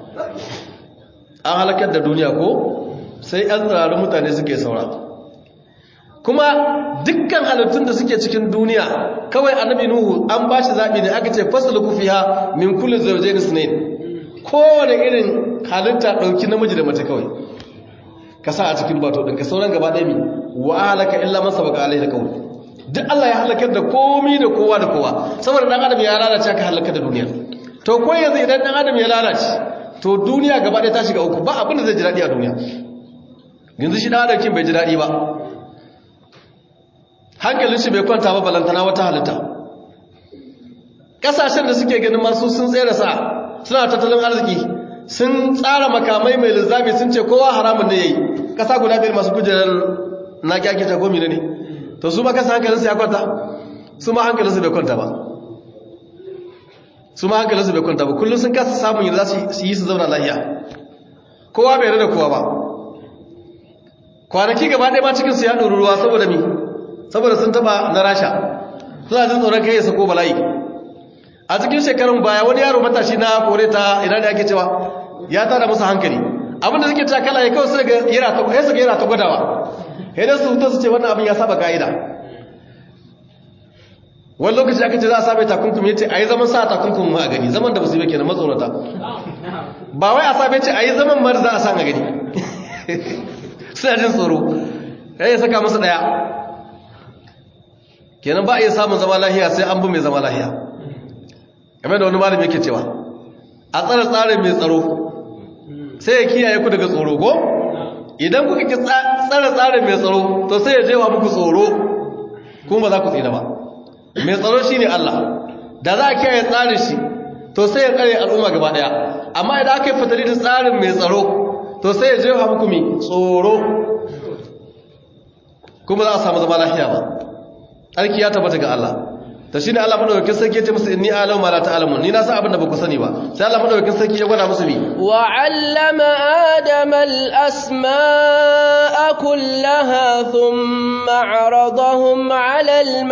an halakar da duniya ko sai an tsararru mutane suke saura kuma dukkan halittun da suke cikin duniya kawai annabi nuhu an ba shi zaɓi ne aka ce fasaluku fiha min kulli zawjayn sunayn kowane irin halitta ɗauki namiji da mace kawai ka sa a cikin bato ɗin ka sauran gaba ɗaya mi wa halaka illa masa baka alai da kawai duk Allah ya halakar da komi da kowa da kowa saboda ɗan adam ya lalace aka halaka da duniya to ko yanzu idan ɗan adam ya lalace to duniya gaba ɗaya ta shiga uku ba abin da zai ji daɗi a duniya yanzu shi ɗan adam kin bai ji daɗi ba hankalin shi bai kwanta ba balantana wata halitta ƙasashen da suke ganin masu sun tsere sa suna tattalin arziki sun tsara makamai mai lizzami sun ce kowa haramun ne ya yi ƙasa guda biyar masu kujerar na kyake ta gomi ne to su ma kasa hankalinsu ya kwanta su ma hankalinsu bai kwanta ba su ma hankalinsu bai kwanta ba kullum sun kasa samun yadda za su yi su zauna lahiya kowa bai rada kowa ba kwanaki gaba ɗaya ma cikinsu ya ɗori ruwa saboda mi saboda sun taɓa na rasha suna jin tsoron kai ya sako bala'i a cikin shekarun baya wani yaro matashi na kore ta ina da ake cewa ya tada musu hankali abinda suke cewa kala ya kawai sai ga yana ta ya saka yana ta gwadawa idan su hutu su ce wannan abin ya saba ka'ida wani lokaci aka ce za a saba takunkumi ya ce a yi zaman sa takunkumi ma a gani zaman da musu yi kenan matsorata ba wai a saba ce a yi zaman mara za a san a gani suna jin tsoro ya yi saka musu ɗaya kenan ba a iya samun zama lahiya sai an bi mai zama lahiya game da wani malami yake cewa a tsara tsarin mai tsaro sai ya kiyaye ku daga tsoro ko idan kuka ki tsara tsarin mai tsaro to sai ya jewa muku tsoro kuma ba za ku tsira ba mai tsaro shine Allah da za a kiyaye tsarin shi to sai ya tsare al'umma gaba daya amma idan aka yi fatali da tsarin mai tsaro to sai ya jewa muku mi tsoro kuma za a samu zama lafiya ba tsarki ya tabbata ga Allah ta shine Allah madaukakin sarki yace musu inni a'lamu ma la ta'lamun ni na san abin da ba ku sani ba sai Allah madaukakin sarki ya gwada musu mi wa 'allama adama al-asma'a kullaha thumma 'aradahum 'ala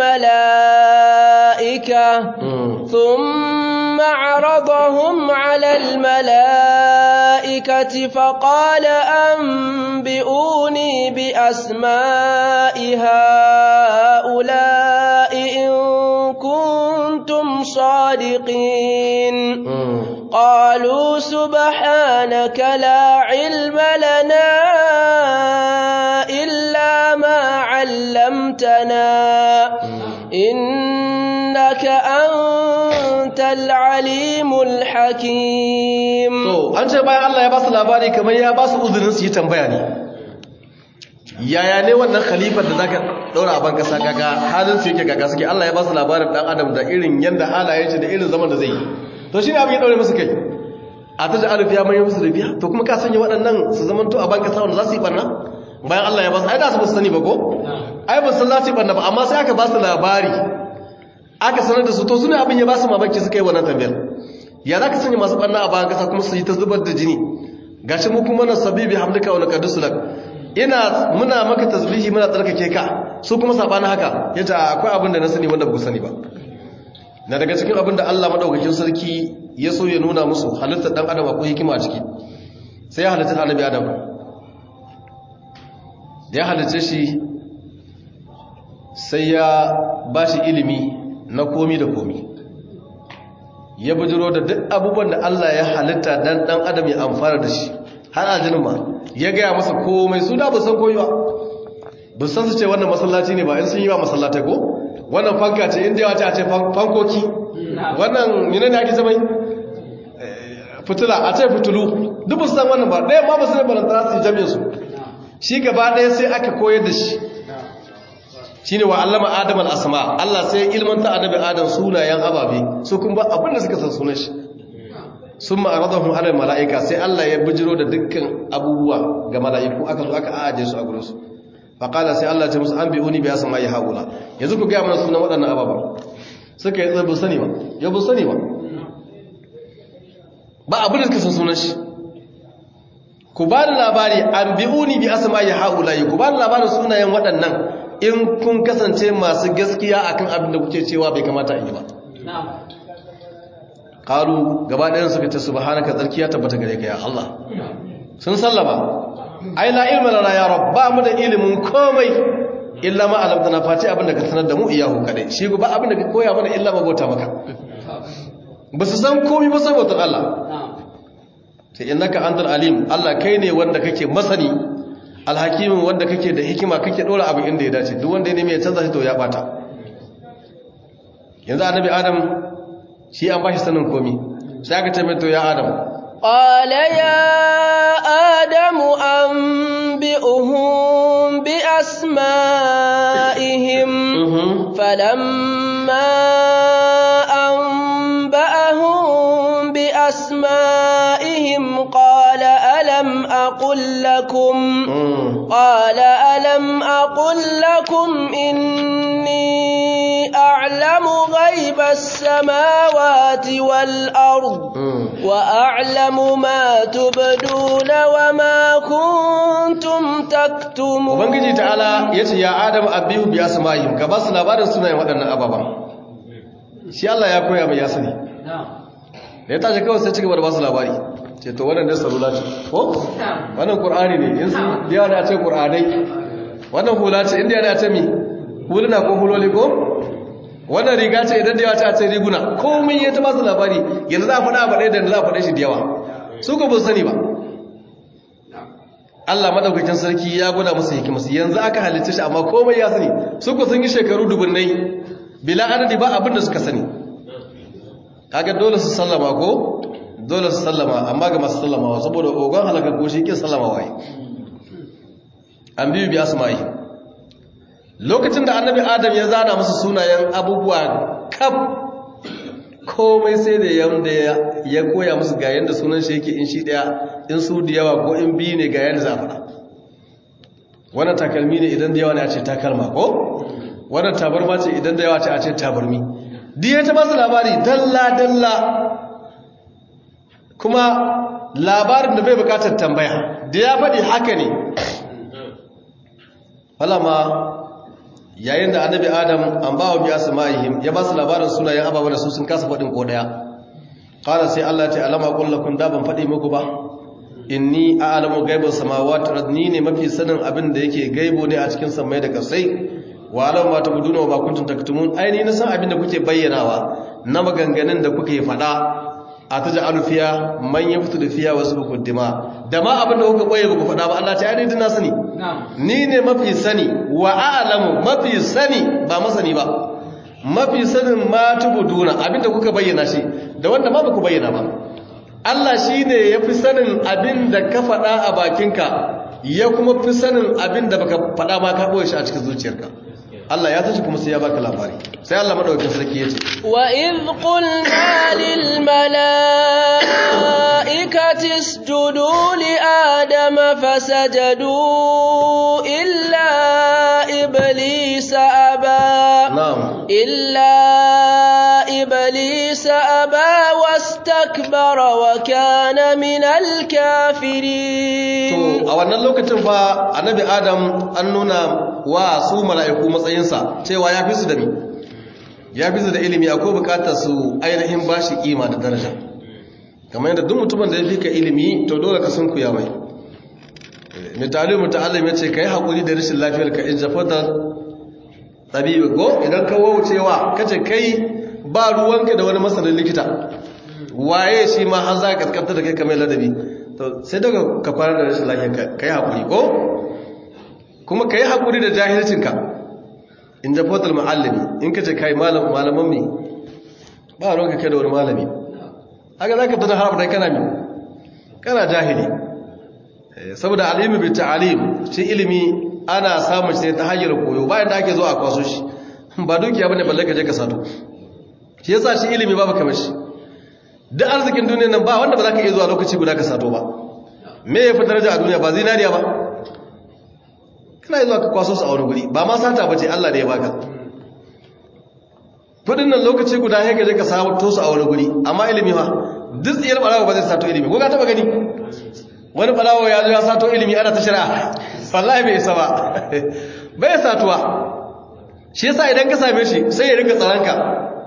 al-mala'ika thumma 'aradahum 'ala al-mala'ikati faqala anbi'uni bi asma'i ha'ula'i in كنتم صادقين قالوا سبحانك لا علم لنا إلا ما علمتنا إنك أنت العليم الحكيم to an ce bayan Allah ya ba su labari kamar ya ba su uzurin su yi tambaya ne yaya ne wannan khalifar da zaka daura a ban kasa kaga halin su yake kaga suke Allah ya ba su labarin dan adam da irin yanda halayen shi da irin zaman da zai yi to shine abin ya daure musu kai a ta ja'alu fiya mai musu rubiya to kuma ka sanya waɗannan su zaman to a ban kasa wanda za su yi barna bayan Allah ya ba su ai da su ba su sani ba ko ai ba su za su yi barna ba amma sai aka ba su labari aka sanar da su to sune abin ya ba su mamaki suka yi wannan tambayar ya za ka sanya masu barna a bayan kasa kuma su yi ta zubar da jini gashi mu kuma na sabibi hamdika wa laqad sulak ina muna maka tasbihi muna tsarkake ka su kuma sabanin haka yace akwai abin da na sani wanda ba ku sani ba na daga cikin abin da Allah madaukakin sarki ya so ya nuna musu halittar dan adam akwai hikima a ciki sai ya halitta annabi adam da ya halitta shi sai ya bashi ilimi na komi da komi ya bujiro da duk abubuwan da Allah ya halitta dan dan adam ya amfana da shi har aljinin ma ya gaya masa komai su da ba san koyi ba ba san su ce wannan masallaci ne ba in sun yi ba masallatai ko wannan fanka ce inda yawa ce fankoki wannan yana ne ake zama fitila a ce fitulu duk ba su san wannan ba ɗaya ma ba su ne balantana su yi jami'in su shi gaba ɗaya sai aka koyar da shi shi ne wa allama adam al'asama Allah sai ilmanta annabi adam sunayen ababe su kun ba abinda suka san sunan shi sun ma'aradahun alal mala'ika sai Allah ya bijiro da dukkan abubuwa ga mala'iku aka zo aka ajiye su a gurinsu faƙala sai Allah ce musu an biyu ni biya sama ya haƙula yanzu ku gaya mana sunan waɗannan ababen suka yi tsaye bu sani ba ya bu sani ba ba abin da suka san sunan shi ku ba da labari an biyu ni biya sama ya haƙula yi ku ba da labarin sunayen waɗannan in kun kasance masu gaskiya akan abin da kuke cewa bai kamata a yi ba ƙalu gaba ɗayan suka ce subhanaka tsarki ya tabbata gare ka ya Allah sun sallama ai la ilma lana ya rabb ba mu da ilimin komai illa ma alamtana fati abin da ka sanar da mu iyahu kadai shi ba abin da ka koya mana illa mabota maka ba su san komai ba sai bautar Allah sai innaka antal alim Allah kai ne wanda kake masani alhakimin wanda kake da hikima kake dora abu inda ya dace duk wanda ya nemi ya canza shi to ya bata yanzu annabi adam shi an bashi sanin komi sai aka ce mai to ya adam قال يا آدم أنبئهم بأسمائهم فلما أنبأهم بأسمائهم قال ألم أقل لكم قال ألم أقل لكم إني أعلم غيب السماوات والأرض وأعلم ما تبدون وما كنتم تكتمون ubangiji ta'ala yace ya adam abihu bi asma'ihim ka ba su labarin sunayen waɗannan ababan shi Allah ya koya mai ya sani da ya tashi kawai sai ci gaba da ba su labari ce to wannan da salula ce ko wannan qur'ani ne in sun biya da ce qur'anai wannan hula ce inda ya ce mi huluna ko huloli ko wannan riga ce idan da yawa ce a ce riguna komai ya ta ba su labari yanzu za a faɗa ba ɗaya da za a faɗe shi da yawa su ko ba sani ba Allah madaukakin sarki ya gwada musu hikimarsu yanzu aka halitta shi amma komai ya sani su ko sun yi shekaru dubunnai bila adadi ba abin da suka sani kaga dole su sallama ko dole su sallama amma ga masu sallamawa saboda ogon halaka ko shi kin sallama wai an biyu bi asma'i lokacin da annabi adam ya zana musu sunayen abubuwa kaf komai sai da yanda ya koya musu ga yanda sunan shi yake in shi daya in su da yawa ko in biyu ne ga yanda za a faɗa wannan takalmi ne idan da yawa ne a ce takalma ko wannan tabarma ce idan da yawa ce a ce tabarmi diya ta basu labari dalla-dalla kuma labarin da bai bukatar tambaya da ya faɗi haka ne falama yayin da annabi adam an ba wa biya su ma'ihim ya ba su labarin sunayen ababa da su sun kasa faɗin ko ɗaya ƙara sai allah ce alama ƙullakun da ban faɗi muku ba inni a alamu gaibar samawa ni ne mafi sanin abin da yake gaibo ne a cikin samai da kasai wa alam ma tabuduna wa ma kuntum taktumun aini na san abin da kuke bayyanawa na maganganun da kuke fada a taj'alu fiya man yaftu fiya wasu bukuddima da ma abin da kuka boye ku fada ba Allah ta aini din na sani ni ne mafi sani wa a'lamu mafi sani ba masani ba mafi sanin ma tubuduna abin da kuka bayyana shi da wanda ma baku bayyana ba Allah shine yafi sanin abin da ka fada a bakinka ya kuma fi sanin abin da baka fada ma ka boye shi a cikin zuciyarka Allah ya tashi kuma sai ya baka labari sai Allah madaukakin sarki yace wa idh qulna lil malaikati isjudu li adama fasajadu illa iblisa aba na'am illa iblisa aba wastakbara wa kana minal الكافرين to a wannan lokacin fa annabi adam an nuna wa su mala'iku matsayinsa cewa ya fi su da mi ya fi su da ilimi akwai bukatar su ainihin bashi kima da daraja kamar yadda duk mutumin da ya fi ka ilimi to dole ka sun kuya mai misali muta'allim yace kai hakuri da rashin lafiyar ka in jafata tabibi go idan ka waucewa kace kai ba ruwanka da wani masanin likita waye shi ma har za ka kaskanta da kai kamar ladabi to sai daga ka fara da rashin lafiyar ka yi haƙuri ko kuma ka yi haƙuri da jahilcinka in jafotar ma'allami in ka ce ka yi malaman mi ba ruwan ka kai da wani malami haka za ka tana harfa da kana mi kana jahili saboda alimi bi ta'alim shi ilimi ana samun shi ta hanyar koyo bayan da ake zo a kwaso shi ba dukiya bane balle ka je ka sato shi yasa shi ilimi babu kamar shi duk arzikin duniya nan ba wanda ba za ka iya zuwa lokaci guda ka sato ba me ya fi daraja a duniya ba zinariya ba kana yi zuwa ka kwaso su a wani guri ba ma sata ba ce Allah da ya baka kudin nan lokaci guda ya gaje ka sato su a wani guri amma ilimi ma duk tsiyar barawa ba zai sato ilimi ko ka taba gani wani barawa ya zo ya sato ilimi ana ta shari'a wallahi bai isa ba bai satuwa shi yasa idan ka same shi sai ya rika tsaranka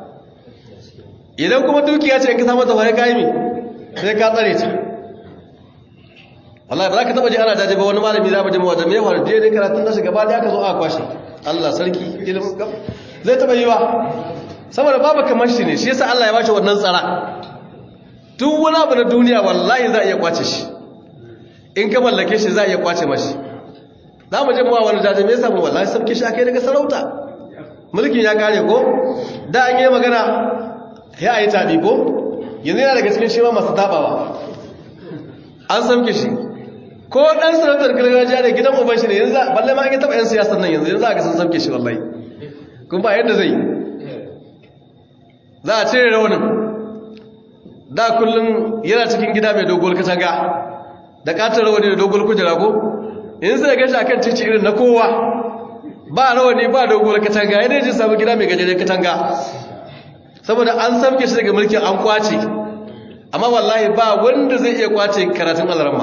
idan kuma dukiya ce in ka samu ta waye kayi mi sai ka tsare ta wallahi ba za ka taba ji ana jaje ba wani malami za mu ji mawajen mai faru daidai karatun nashi gaba da aka zo a kwashe Allah sarki ilimin gab zai taba yi ba saboda babu kamar shi ne shi yasa Allah ya bashi wannan tsara duk wani abu na duniya wallahi za a iya kwace shi in ka mallake shi za a iya kwace mashi za mu je mu wani jaje me yasa mu wallahi sabke shi akai daga sarauta mulkin ya kare ko da an yi magana ya a yi taɓi ko yanzu yana daga cikin shima masu taɓawa an samke shi ko ɗan sarautar gargajiya da gidan uban shi ne yanzu balle ma an yi taɓa 'yan siyasar nan yanzu yanzu aka sun samke shi wallahi kuma ba yadda zai za a cire raunin da kullum yana cikin gida mai dogon katanga da katon rawani da dogon kujera ko yanzu zai gashi akan cici irin na kowa ba rawani ba dogon katanga yana ji samu gida mai gajeren katanga saboda an samke shi daga mulkin an kwace amma wallahi ba wanda zai iya kwace karatun alarma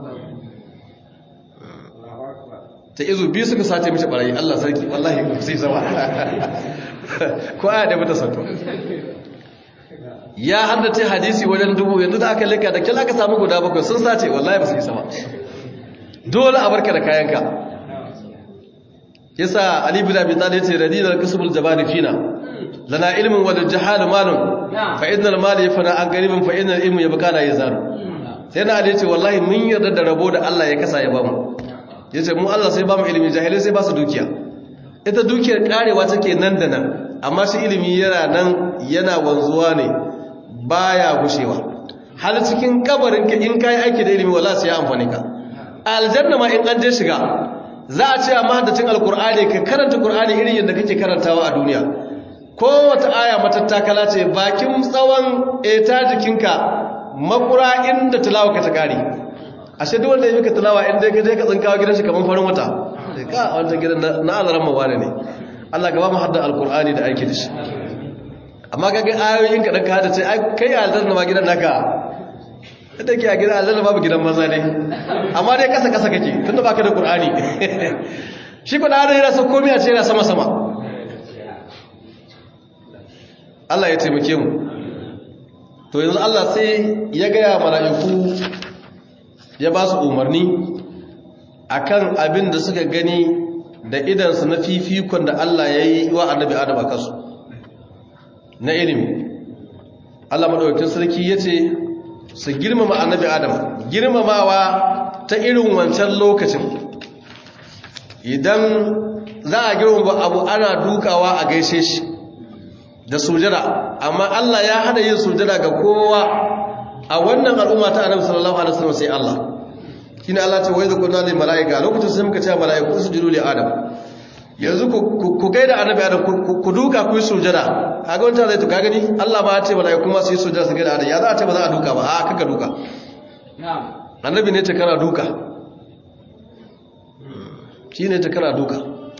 ta izu biyu suka sace mishi barayi Allah sarki wallahi sai sama ko aya da mata sato ya haddace hadisi wajen dubu yanzu da aka lika da kila aka samu guda bakwai sun sace wallahi ba su yi sama dole a barka da kayanka yasa ali bin abi talib yace radina kasbul jabani fina lana ilmin wa jahal malun fa innal mali yafna an qaribin fa innal ilmu yabqa la yazaru sai na ali yace wallahi mun yarda da rabo da Allah ya kasa ya bamu yace mu Allah sai bamu ilimi jahilai sai ba su dukiya ita dukiyar karewa take nan da nan amma shi ilimi yana nan yana wanzuwa ne baya gushewa hal cikin kabarin ka in kai aiki da ilimi wallahi sai ya amfane ka aljanna ma in an je shiga za a ce a mahaddacin alkur'ani ka karanta kur'ani irin yadda kake karantawa a duniya kowace aya matattakala ce bakin tsawon eta jikinka makura inda tilawa ka ta kare ashe duk wanda ya mika tilawa inda ka je ka tsinkawa gidan shi kamar farin wata ka a wancan gidan na azaran mawane ne Allah gaba mu hadda alkur'ani da aiki da shi amma kaga ayoyin ka dan ka hada ce ai kai aljanna ma gidan naka da ke a gidan aljanna babu gidan maza ne amma dai kasa kasa kake tunda baka da qur'ani shi ko da hada yana so komai a ce yana sama sama Allah ya taimake mu to yanzu Allah sai ya gaya mala'iku ya ba su umarni akan abin da suka gani da idansu na fifikon da Allah ya yi wa annabi Adam a kansu na ilimi Allah madaukakin sarki ya ce su girmama annabi Adam girmamawa ta irin wancan lokacin idan za a girmama abu ana dukawa a gaishe shi da sujada amma Allah ya hada yin sujada ga kowa a wannan al'umma ta annabi sallallahu alaihi wasallam sai Allah shine Allah ce wai zakunna lil malaika lokacin sai muka ce malaiku sujudu li adam yanzu ku gaida annabi adam ku duka ku yi sujada kaga wanda zai to ka gani Allah ba ya ce malaiku ma su yi sujada su gaida adam ya za a ce ba za a duka ba a kaka duka na'am annabi ne ta kana duka shine ta kana duka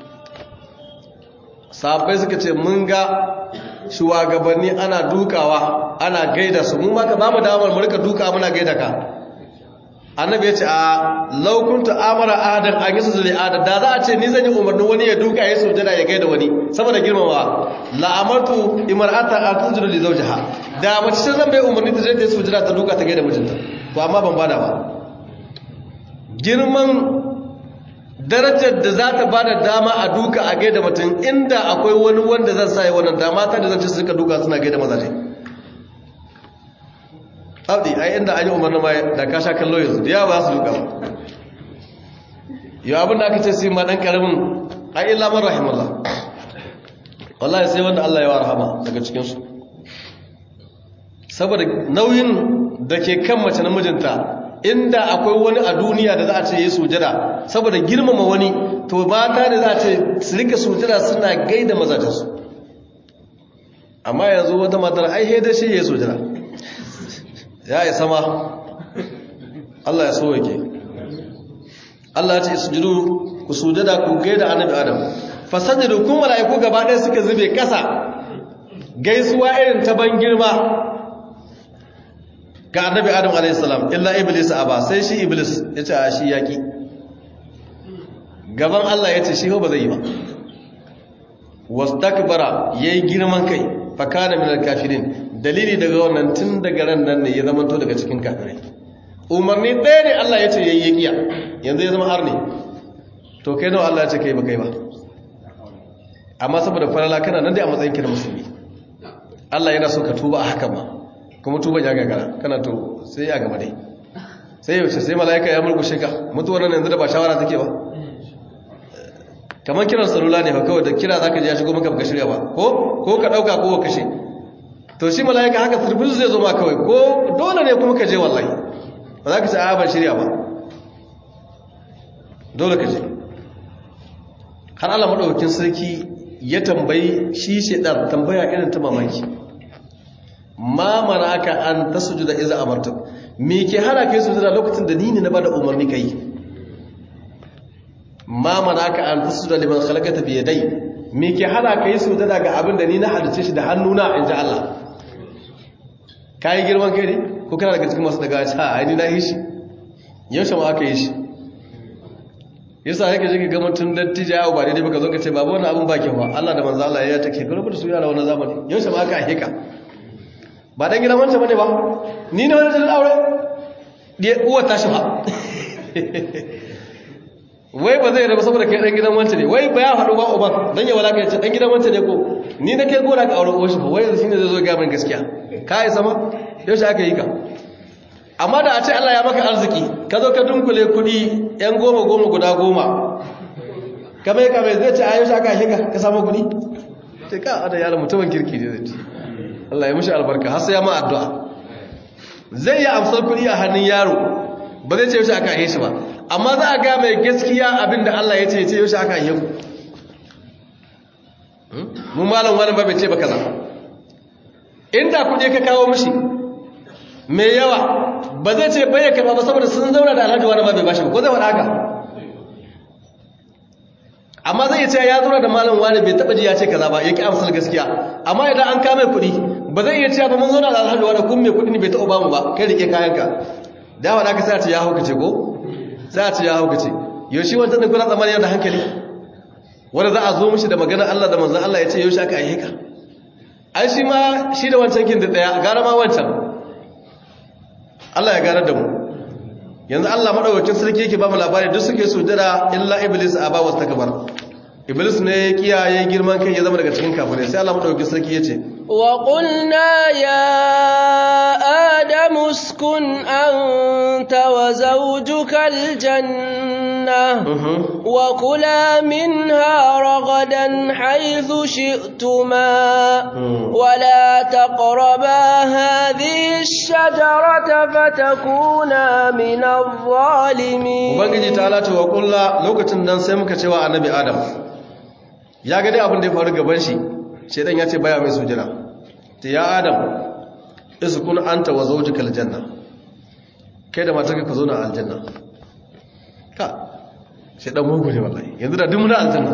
sahabbai suka ce mun ga shugabanni ana dukawa ana gaida su mu maka ba mu damar mu rika duka muna gaida ka annabi ya ce a laukunta amara ahadan an yi sujada adam da za a ce ni zan yi umarnin wani ya duka ya sujada ya gaida wani saboda girmamawa la'amatu imar'ata an tasjudu li zawjiha da mace ce zan bai umarni ta je ta yi sujada ta duka ta gaida mijinta to amma ban bada ba girman darajar da za ta bada dama a duka a gaida mutum inda akwai wani wanda zan sa ya wannan dama ta da zan ce su rika duka suna gaida mazaje abdi ai inda an yi umarni ma da ka sha kallo yanzu da yawa ba su duka ba yau abin da aka ce sai ma dan karamin ai illa man rahimallah wallahi sai wanda Allah ya wa rahama daga cikin su saboda nauyin da ke kan mace namijinta inda akwai wani a duniya da za a ce yi sujada saboda girmama wani to mata da za a ce su rika sujada suna gaida mazajensu amma yanzu wata matar ai haida shi ya yi sujada ya yi sama Allah ya so yake Allah ya ce sujudu ku sujada ku gaida annabi Adam fasajidu kun mala'iku gaba ɗaya suka zube ƙasa gaisuwa irin ta ban girma ga annabi Adam alayhi salam illa iblis aba sai shi iblis ya ce a shi yaki gaban Allah ya ce shi ba zai yi ba wastakbara yayi girman kai fa kana minal kafirin dalili daga wannan tun daga ran nan ne ya zama to daga cikin kafirai umarni ɗaya ne Allah ya ce yayi yakiya yanzu ya zama arni to kai nawa Allah ya ce kai ba kai ba amma saboda falala kana nan dai a matsayin kira musulmi Allah yana so ka tuba a hakan ma kuma tuba ya gagara kana to sai ya gaba dai sai yaushe sai mala'ika ya murkushe ka mutuwar nan yanzu da ba shawara take ba kamar kiran salula ne fa kawai da kira zaka je ya shigo maka baka shirya ba ko ko ka dauka ko ka kashe to shi mala'ika haka turbin zai zo ma kawai ko dole ne kuma ka je wallahi ba za ka ce a ban shirya ba dole ka je har Allah madaukakin sarki ya tambayi shi shedan tambaya irin ta mamaki ma manaka an tasjuda iza amartu me ke hana kai sujada lokacin da ni ne na bada umarni kai ma manaka an tasjuda liman khalaqata bi yadai me ke hana kai sujada ga abin da ni na halice shi da hannuna inji Allah kai girman kai ne ko kana daga cikin masu daga ha ai ni na yi shi yaushe ma aka yi shi yasa yake jike ga mutum dattija yawo ba daidai baka zo ka ce babu wannan abin bakin ba Allah da manzo Allah ya take kuma da su yara wannan zamani yaushe ma aka hika ba dan gidan wancan bane ba ni ne wani jalil aure da uwa ta shi ba wai ba zai raba saboda kai dan gidan wancan ne wai ba ya faɗo ba uban dan ya walaka ya ce dan gidan wancan ne ko ni na kai gora ka aure uwar shi ba wai yanzu shine zai zo ga min gaskiya ka yi sama yaushe aka yi ka amma da a ce Allah ya maka arziki ka zo ka dunkule kuɗi yan goma goma guda goma kame kame zai ce a yaushe aka yi ka ka samu kuɗi ce ka ada yaran mutumin kirki ne zai ce Allah ya mushi albarka har sai ya ma addu'a zai yi amsar kuɗi a hannun yaro ba zai ce yaushe aka yi shi ba amma za a ga mai gaskiya abinda Allah ya ce ya ce yaushe aka yi ku mun malam wani ba bai ce ba kaza inda kuɗi ka kawo mishi mai yawa ba zai ce bai ya karɓa ba saboda sun zauna da alhaji wani ba bai bashi ba ko zai faɗa haka amma zai ce ya zauna da malam wani bai taɓa ji ya ce kaza ba ya ƙi amsar gaskiya amma idan an kame kuɗi ba zai iya cewa ba mun zauna da alhaji wani kun mai kuɗi ne bai taɓa bamu ba kai rike kayanka da wa ka sai a ce ya haukace ko sai a ce ya haukace yaushe wancan da kuna tsammanin da hankali wanda za a zo mishi da magana Allah da manzon Allah ya ce yaushe aka yi ka ai shi ma shi da wancan kin da daya gara ma wancan Allah ya gara da mu yanzu Allah madaukakin sarki yake ba mu labari duk suke sujada illa iblis aba wastakbar iblis ne kiyaye girman kai ya zama daga cikin kafirai sai Allah madaukakin sarki yace wa qulna ya adamu uskun anta wa zawjuka aljanna wa kula minha ragadan haythu shi'tuma wa la taqraba hadhihi ash-shajarata fatakuna min adh-dhalimin ubangiji ta alata wa kullu lokacin nan sai muka cewa annabi adam ya ga dai abin da ya faru gaban shi shedan ya ce baya mai sujira ta ya adam iskun anta wa zawjuka aljanna kai da matarka ka zo na aljanna ka shedan mugu ne wallahi yanzu da dumuna aljanna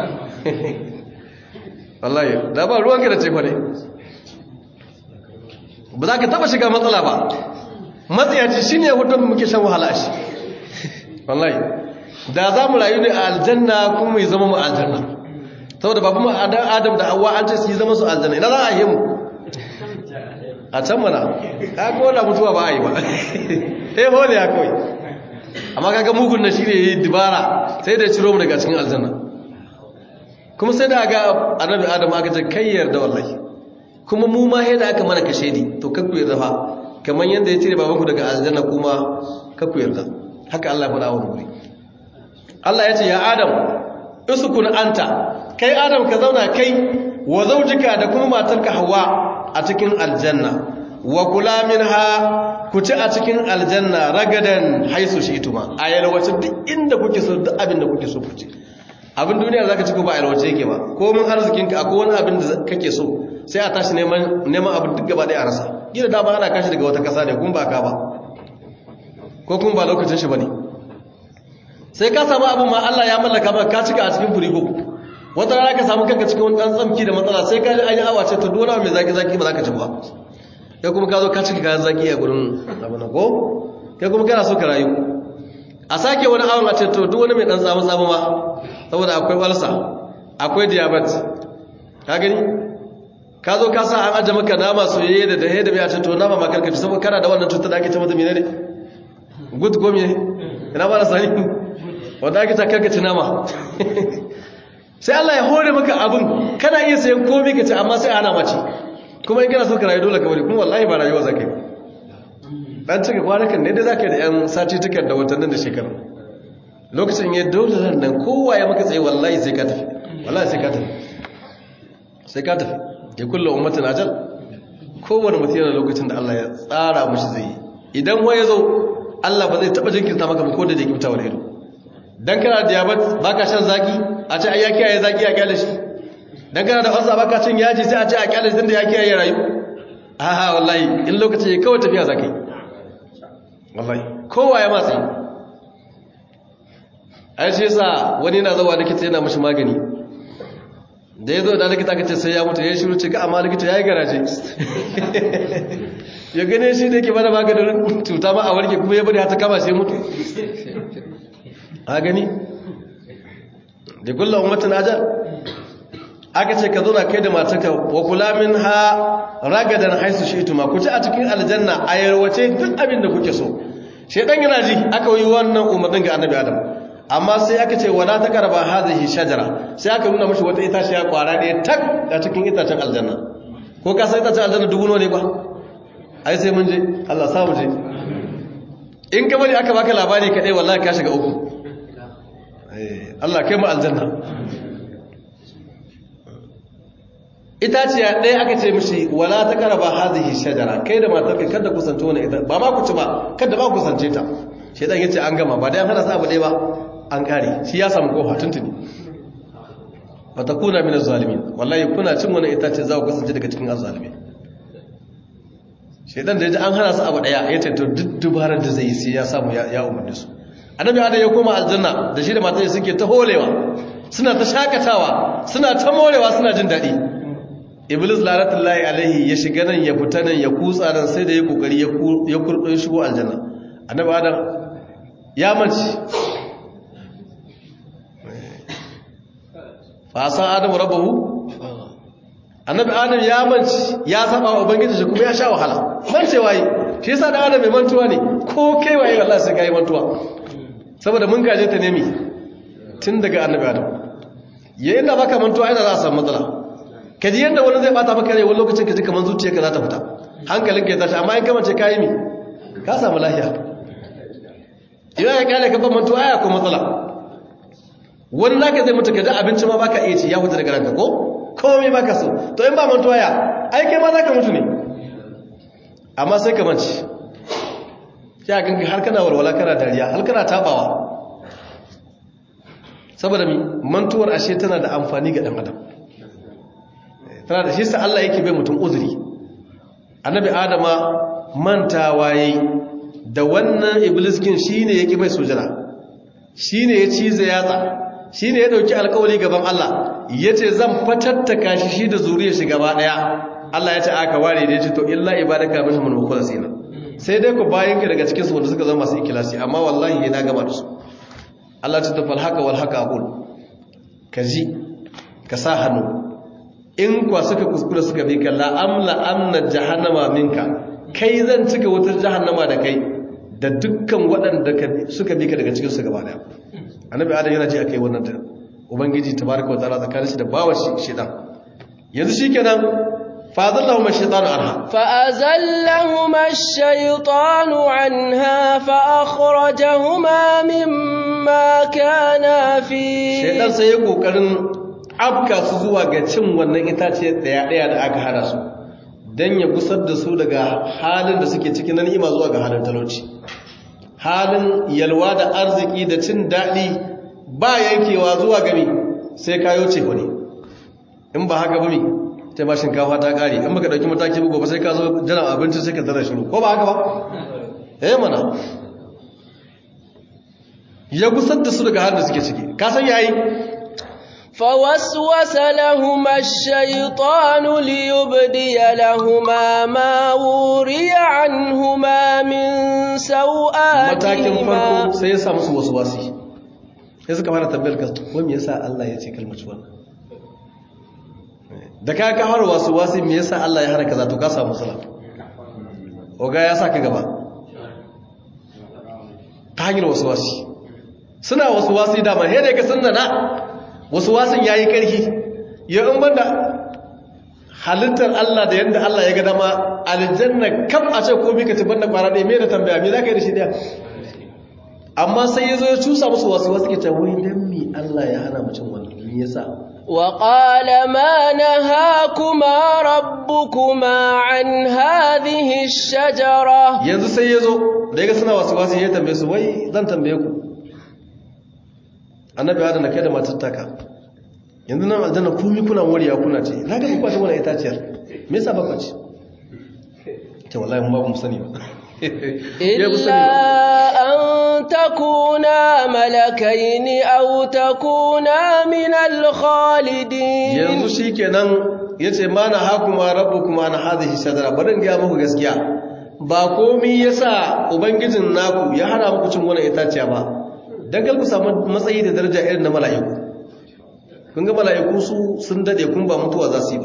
wallahi da ba ruwanka da ce fa ne ba za ka taba shiga matsala ba matsayaci shine ya hudu muke shan wahala shi wallahi da za mu rayu ne a aljanna kuma mai zama mu aljanna saboda babu adam da hawa an ce su yi zama su aljanna ina za a yi mu a can mana ka kola mutuwa ba a yi ba eh hole ya kawai amma kaga mugun na shi ne yi dibara sai da ciro mu daga cikin aljanna kuma sai da ga annabi adam aka ce kai yarda wallahi kuma mu ma yadda aka mana kashe ni to kakku yarda fa kamar yadda ya cire babanku daga aljanna kuma kakku yarda haka Allah ya faɗa wa muri Allah ya ce ya adam usukun anta kai adam ka zauna kai wa zaujika da kuma matarka hawa a cikin aljanna wa kula minha ku ci a cikin aljanna ragadan haisu shi ituma a yalwace duk inda kuke so duk abin da kuke so ku ci abin duniya zaka ci ko ba yalwace yake ba ko mun arzikin ka akwai wani abin da kake so sai a tashi neman neman abin duk gaba ɗaya a rasa gida dama ana kashi daga wata kasa ne kuma ba ka ba ko kuma ba lokacin shi bane sai ka samu abin ma Allah ya mallaka maka ka cika a cikin firigo wata rana ka samu kanka cikin wani dan tsamki da matsala sai ka ji an yi awa ce to duk wani mai zaki zaki ba za ka ci ba kai kuma ka zo ka cika kayan zaki a gurin abin ko kai kuma kana so ka rayu a sake wani awon a ce to duk wani mai dan tsamu tsamu ma saboda akwai walsa akwai diabetes ka gani ka zo ka sa an aje maka nama soyayye da dahe da bai a ce to nama ma karkaci saboda kana da wannan cutar da ake ce mata menene good go me ina ba na sani wanda ake ta karkaci nama sai Allah ya hore maka abin kana iya sayan komai ka ci amma sai ana mace kuma in kana so ka rayu dole ka bari kuma wallahi ba rayuwa zakai dan cika kwanakan ne da zaka da yan sati tukar da watannin da shekaru lokacin ya dole nan kowa ya maka tsaye wallahi sai ka tafi wallahi sai ka tafi sai ka tafi ya kulla ummatin ajal kowane mutum yana lokacin da Allah ya tsara mushi zai yi idan wai ya zo Allah ba zai taba jinkirta maka ba ko da jinkirta wani ido dan kana da diabetes baka shan zaki a ce ai ya kiyaye zaki a kyale shi dan kana da ulcer baka cin yaji sai a ce a kyale shi tunda ya kiyaye rayu aha wallahi in lokaci ya kawai tafiya zakai wallahi kowa ya matsayi ai shi yasa wani na zawa likita yana mashi magani da ya zo da likita ka ce sai ya mutu ya shiru ce ka amma likita ya yi garaje ya gane shi da yake bada maganin cuta ma a warke kuma ya bari hata kama sai mutu a gani da kulla ummatin ajal aka ce ka zo na kai da matarka wa kula min ha ragadan haisu shi ituma ku ci a cikin aljanna a yarwace duk abin da kuke so shedan yana ji aka yi wannan umarnin ga annabi adam amma sai aka ce wala ta karba hadhihi shajara sai aka nuna mishi wata itaciya kwara ɗaya tak a cikin itacen aljanna ko ka san itacen aljanna dubu ne ba ai sai mun je Allah sa mu je in ka bari aka baka labari kadai wallahi ka shiga uku Allah kai mu aljanna itaciya ɗaya aka ce mishi wala ta karba hadhihi shajara kai da matarka kada kusance wannan ita ba ma ku ci ba kada ba ku kusance ta shedan yace an gama ba dai an hada sa abu ɗaya ba an kare shi ya samu kofa tuntuni ba ta kuna min zalimin wallahi kuna cin wani itace za ku kasance daga cikin azzalimi shedan da yaji an hana su abu daya ya ce to duk dubarar da zai yi sai ya samu ya umarni su annabi adam ya koma aljanna da shi da matar suke ta holewa suna ta shakatawa suna ta morewa suna jin daɗi iblis lanatullahi alaihi ya shiga nan ya fita nan ya kutsa nan sai da ya kokari ya kurɗo shigo aljanna annabi adam ya mace fasan adamu rabahu annabi adam ya manci ya saba wa ubangiji shi kuma ya sha wahala mancewa yi shi yasa da adam mai mantuwa ne ko kai waye Allah sai kai mantuwa saboda mun gaje ta nemi tun daga annabi adam yayin da baka mantuwa ina za a samu matsala kaji yanda wani zai bata maka rai wani lokacin kaji kaman zuciyarka za ta fita hankalinka ya tashi amma in ka mace kai mi ka samu lafiya idan ya kyale ka ban mantuwa aya ko matsala wani naka zai mutu gaji abinci ma baka iya ci ya huta daga ranka ko komai baka so to in ba mantuwa ya ai kai ma zaka mutu ne amma sai ka manci ya ganka har kana walwala kana dariya har kana tabawa saboda mi mantuwar ashe tana da amfani ga dan adam tana da shi sa Allah yake bai mutum uzuri annabi adama mantawa yayi da wannan ibliskin shine yake bai sujada shine ya cize yatsa shi ne ya ɗauki alkawali gaban Allah ya ce zan fatattaka shi shi da zuriya shi gaba ɗaya Allah ya ce aka ware da ya ce to illa ibadaka minhum al-mukhlasina sai dai ku bayan ka daga cikin su wanda suka zama masu ikilasi amma wallahi na gama da su Allah ta tafal haka wal haka aqul ka ji ka sa hannu in kwa suka kuskura suka bi ka la amla amna jahannama minka kai zan cika wutar jahannama da kai da dukkan waɗanda suka bi ka daga cikin su gaba daya annabi adam yana ji akai wannan ta ubangiji tabaraka wa ta'ala tsakanin shi da bawa shi shedan yanzu shikenan fa azallahu ash-shaytanu anha fa azallahuma ash-shaytanu anha fa akhrajahuma mimma kana fi shedan sai ya kokarin afka su zuwa ga cin wannan itace daya daya da aka hana su dan ya gusar da su daga halin da suke cikin na ni'ima zuwa ga halin talauci halin yalwa da arziki da cin daɗi ba yankewa zuwa gami sai kayo ce ne in ba haka ba mi ta ba shinkafa ta ƙari in baka ɗauki mataki bugu ba sai ka zo jiran abinci sai ka tara shiru ko ba haka ba eh mana ya gusar da su daga halin da suke ciki ka san yayi فوسوس لهما الشيطان ليبدي لهما ما وري عنهما من matakin سوآتهما farko sai ya sa musu wasu wasi sai suka fara tambayar ka ko me yasa Allah ya ce kalmar wannan da ka ka fara wasu wasi me yasa Allah ya hana kaza to ka samu matsala oga ya sa ka gaba ta hanyar wasu wasi suna wasu wasi dama he da ka sunna na wasu wasin yayi karfi ya in banda halittar Allah da yadda Allah ya ga dama aljanna kam a ce ko mika tabbata kwara ɗaya me da tambaya me za ka yi da shi ɗaya amma sai ya zo ya cusa musu wasu wasu ke cewa wai dan mi Allah ya hana mutum wannan me yasa وقال ما نهاكما ربكما عن هذه الشجرة yanzu sai ya zo da ya ga suna wasu wasu ya tambaye su wai zan tambaye ku annabi adana kai da matar taka yanzu nan aljanna kumi kuna wariya kuna ce na ga ku kwace wannan itaciyar me yasa ba kwace ce wallahi mun ba mu sani ba Ya bu sani إلا ba. أن تكونا ملكين أو تكونا من الخالدين yanzu shi kenan ya ce ma na hakuma rabu kuma na hazihi shadara barin gaya muku gaskiya ba komi ya sa ubangijin naku ya hana muku cin wani itaciya ba don ku samu matsayi da daraja irin na mala'iku kun ga mala'iku su sun dade kun ba mutuwa za su yi ba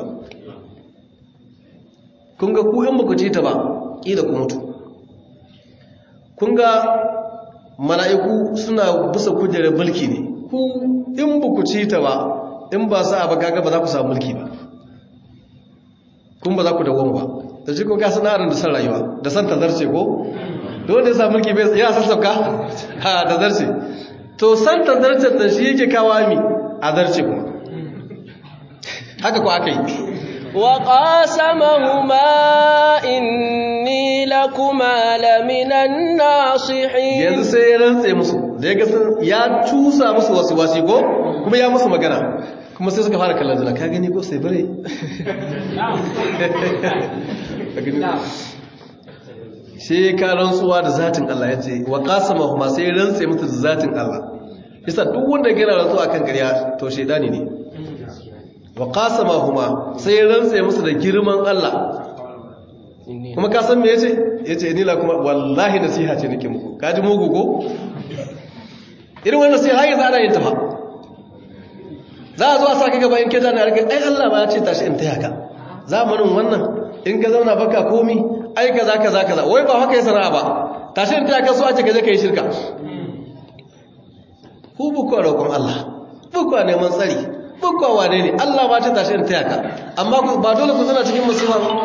kun ga ku in ba ku ci ta ba ƙila ku mutu kun ga mala'iku suna bisa kujerar mulki ne ku in ba ku ci ta ba in ba sa ba kaga ba za ku samu mulki ba kun ba za ku dawon ba da shi kun kasa na'arin da san rayuwa da san tazarce ko da wanda ya samu mulki bai ya san sauka ha da zarce to san tazarce da shi yake kawo mi a zarce kuma haka ko aka yi وقاسمهما إني لكما لمن الناصحين yanzu sai ya rantse musu da ya ga sun ya cusa musu wasu wasi ko kuma ya musu magana kuma sai suka fara kallon juna ka gani ko sai bare Ka gani? sai ka rantsuwa da zatin Allah ya ce wa qasama huma sai ya rantse musu da zatin Allah yasa duk wanda ya gina rantsuwa akan ƙarya to shaidani ne wa qasama huma sai ya rantse musu da girman Allah kuma ka san me yace yace ni la kuma wallahi nasiha ce nake muku ka ji mugu ko irin wannan sai har yanzu ana yin ta fa za a zo a sa ka gaba in ke jana rike ai Allah ma ya ce tashi in taya ka zamanin wannan in ka zauna baka komi ai kaza kaza kaza wai ba haka ya sana'a ba tashi in taya ka so a ce ka je ka yi shirka ku bukwa roƙon Allah bukwa neman tsari bukwa wane ne Allah ma ta tashi in taya ka amma ku- ba dole ku zana cikin musulma ba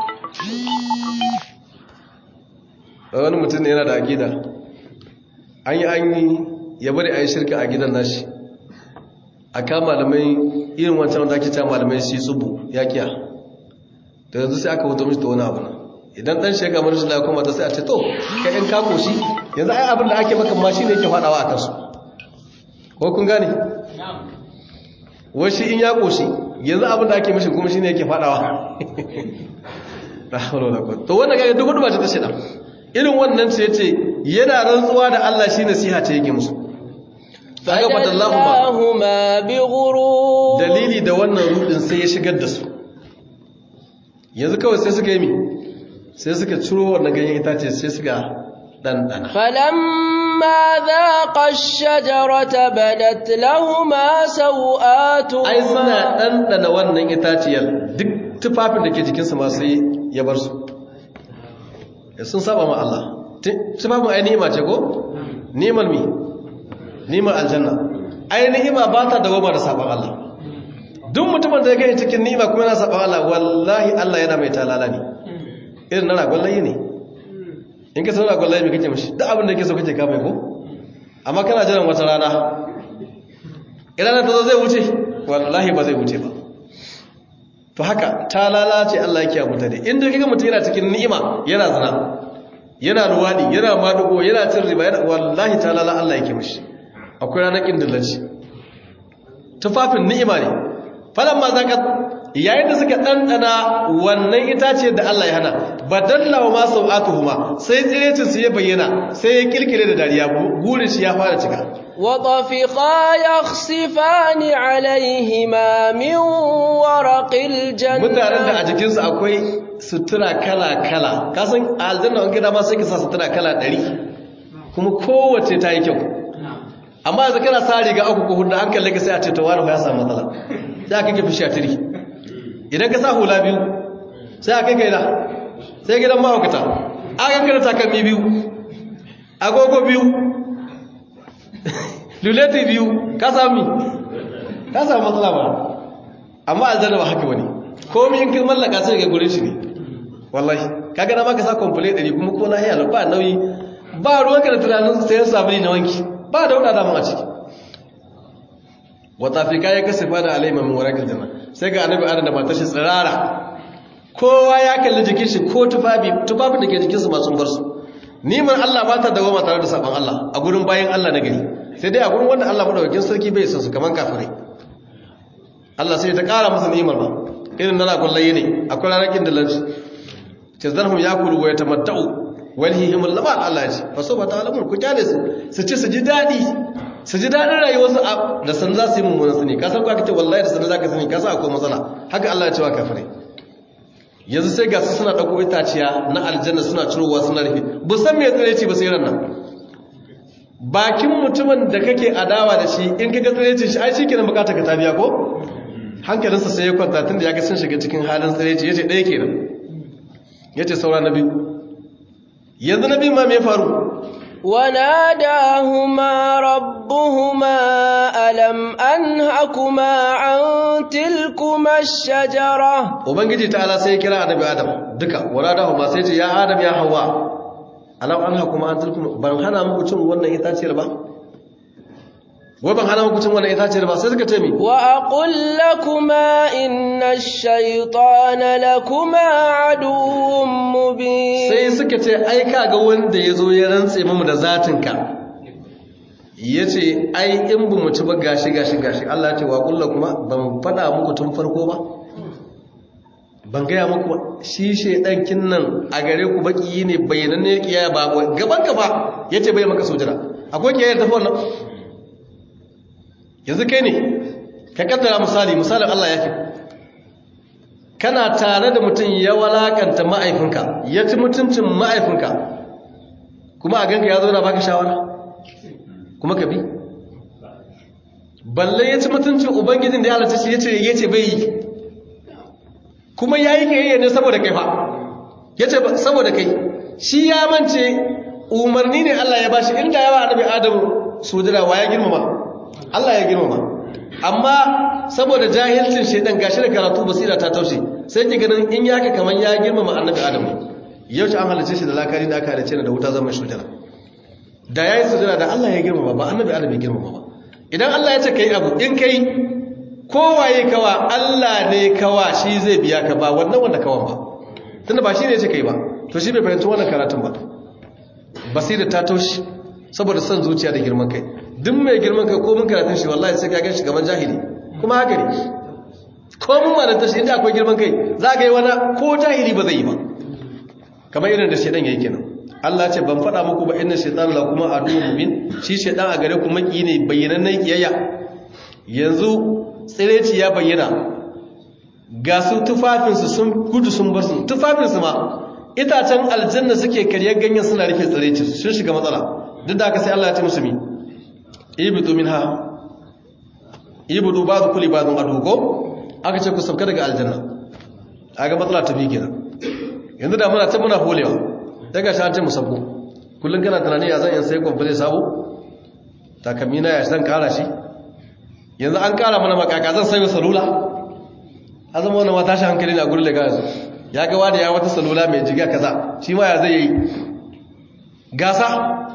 wani mutum ne yana da akida an yi an yi ya bari a yi shirka a gidan nashi a ka malamai irin wancan wanda ake cewa malamai shi tsubu ya kiya da yanzu sai aka wuta mishi da wani abu nan idan dan shega mara shi kuma ta sai a ce to kai in kako shi yanzu ai abin da ake maka ma shi ne yake faɗawa a kansu ko kun gane wai shi in ya koshi yanzu abin da ake mishi kuma shi ne yake faɗawa la hawla wala quwwata to wannan kaga duk wanda ba ta tashi dan irin wannan ce yace yana rantsuwa da Allah shi nasiha ce yake musu kaga fadallahu ma فدلاهما بغرور dalili da wannan rudin sai ya shigar da su yanzu kawai sai suka yi mi sai suka ciro wannan ganyen itace sai suka ɗanɗana فلما ذاقا الشجرة بدت لهما سوآتهما ai suna ɗanɗana wannan itaciyar duk tufafin da ke jikinsu ma sai ya bar su Ya sun saba ma Allah Tu- tufafin ai ni'ima ce ko ni'imar mi ni'imar aljanna ai ni'ima ba ta dawoma da saban Allah duk mutumin da ya gani cikin ni'ima kuma yana saban Allah wallahi Allah yana mai talala ne irin na ragon layi ne in ka san ragon layi mai kake mashi duk abin da yake so kake kama ko amma kana jiran wata rana idan ta zo zai wuce wallahi ba zai wuce ba to haka ta lalace Allah yake a mutane inda kaga mutum yana cikin ni'ima yana zina yana ruwadi yana madugo yana cin riba yana wallahi ta lala Allah yake mishi akwai ranar kindillanci tufafin ni'ima ne falan ma zaka yayin da suka dandana wannan itace da Allah ya hana badalla wa ma sau'atuhuma sai tsirecin su ya bayyana sai ya kilkile da dariya gurin shi ya fara cika وطفقا يخصفان عليهما من ورق الجنة mutanen da a jikinsu akwai sutura kala-kala kasan a aljanna wani gida ma sai ka sa sutura kala ɗari kuma kowace ta yi kyau amma yanzu kana sa riga uku ko hudu an kalle ka sai a ce to wani ya samu matsala sai aka kafi shatiri idan ka sa hula biyu sai aka kai da sai gidan mahaukata aka kada takalmi biyu agogo biyu luleti biyu ka sami ka samu matsala ba amma aljanna ba haka bane komai in kin mallaka sai ga gurin shi ne wallahi kaga na maka sa complete dari kuma ko lahiya ba nauyi ba ruwanka da tunanin sayan sabuni na wanki ba da wada mun a ciki wata fika ya kasafa da alaima min warakil janna sai ga annabi adam da matar shi tsirara kowa ya kalli jikin shi ko tufafi tufafin da ke jikin su masu bar su niman Allah ba ta dawo tare da saban Allah a gurin bayan Allah na gari sai dai a gurin wanda Allah madaukakin sarki bai san su kaman kafirai Allah sai ta kara masa ni'imar ba irin na lagun layi ne akwai ranakin da lanci ce zarhum ya kulu wa ya tamatta'u walhihim lamal Allah ce fa so ba ta alamun ku kyale su su ci su ji dadi su ji dadin rayuwarsu da san za su yi mummunan sani ka san ko aka ce wallahi da san za ka sani ka san akwai matsala haka Allah ya ce wa kafirai yanzu sai ga su suna dauko itaciya na aljanna suna cirowa suna rufe bu san me tsare ci ba sai ran nan bakin mutumin da kake adawa da shi in kaga tsare ci shi ai shikenan bukata ka ta biya ko hankalinsa sai ya kwanta tun da ya ga sun shiga cikin halin tsiraici ya ce ɗaya kenan ya ce saura na biyu yanzu na biyu ma mai faru وناداهما ربهما ألم أنهكما عن تلكما الشجرة ubangiji ta ala sai ya kira annabi adam duka waradahu ma sai ce ya adam ya hawa alam an hakuma an tilkum ban hana muku cin wannan itaciyar ba wai ban hana muku cin wannan itaciyar ba sai suka ce mi وأقل لكما إن الشيطان لكما عدو مبين sai suka ce ai kaga wanda ya zo ya rantse mamu da zatinka ya ce ai in bu mu ci ba gashi gashi gashi Allah ya ce wa kulla kuma ban faɗa muku tun farko ba ban gaya muku ba shi shaidan kinnan a gare ku baki ne bayyananne kiyaya ba gaban ka ba ya ce bai maka sojira akwai kiyayar tafi wannan yanzu kai ne ka kaddara misali misalin Allah ya fi kana tare da mutum ya walakanta ma'aifinka ya ci mutuncin ma'aifinka kuma a ganka ya zo na baka shawara kuma ka bi balle ya ci mutuncin ubangijin da ya halatta shi ya ce bai yi kuma ya yi kayayya ne saboda kai fa ya ce saboda kai shi ya mance umarni ne Allah ya bashi inda yawa annabi adamu sujira wa ya girmama Allah ya girmama amma saboda jahilcin shedan gashi da karatu basira ta taushe sai ki ganin in yaka kaman ya girmama annabi adamu yau an halice shi da lakari da aka halice da wuta zama shujara da yayi sujada da Allah ya girmama ba annabi adamu ya girmama ba idan Allah ya ce kai abu in kai kowaye kawa Allah ne kawa shi zai biya ka ba wannan wanda kawan ba tunda ba shi ne ya ce kai ba to shi bai fahimci wannan karatun ba basira ta taushe saboda son zuciya da girman kai duk mai girman kai ko mun karatun shi wallahi sai ka ga shi gaban jahili kuma haka ne ko mun malanta shi inda akwai girman kai za ka yi wani ko jahili ba zai yi ba kamar irin da shedan yayi kenan Allah ce ban faɗa muku ba inna shaytan la kuma adu mubin shi shedan a gare ku maki ne bayyanannen kiyayya yanzu tsireci ya bayyana ga su tufafinsu sun gudu sun bar su tufafinsu ma itacen aljanna suke karyar ganyen suna rufe tsireci sun shiga matsala duk da haka sai Allah ya ce musu mi ibitu minha ibudu ba'du kulli ba'dun adugo aka ce ku sauka daga aljanna aga matsala ta bi kenan yanzu da muna ta muna holewa daga shi an ce mu sauko kullun kana tunani ya zan yin sai kwamfule sabo takamina ya zan kara shi yanzu an kara mana makaka zan sayo salula azama wannan wata shi hankali na gurin da yanzu ya ga wani ya wata salula mai jiga kaza shi ma ya zai yi gasa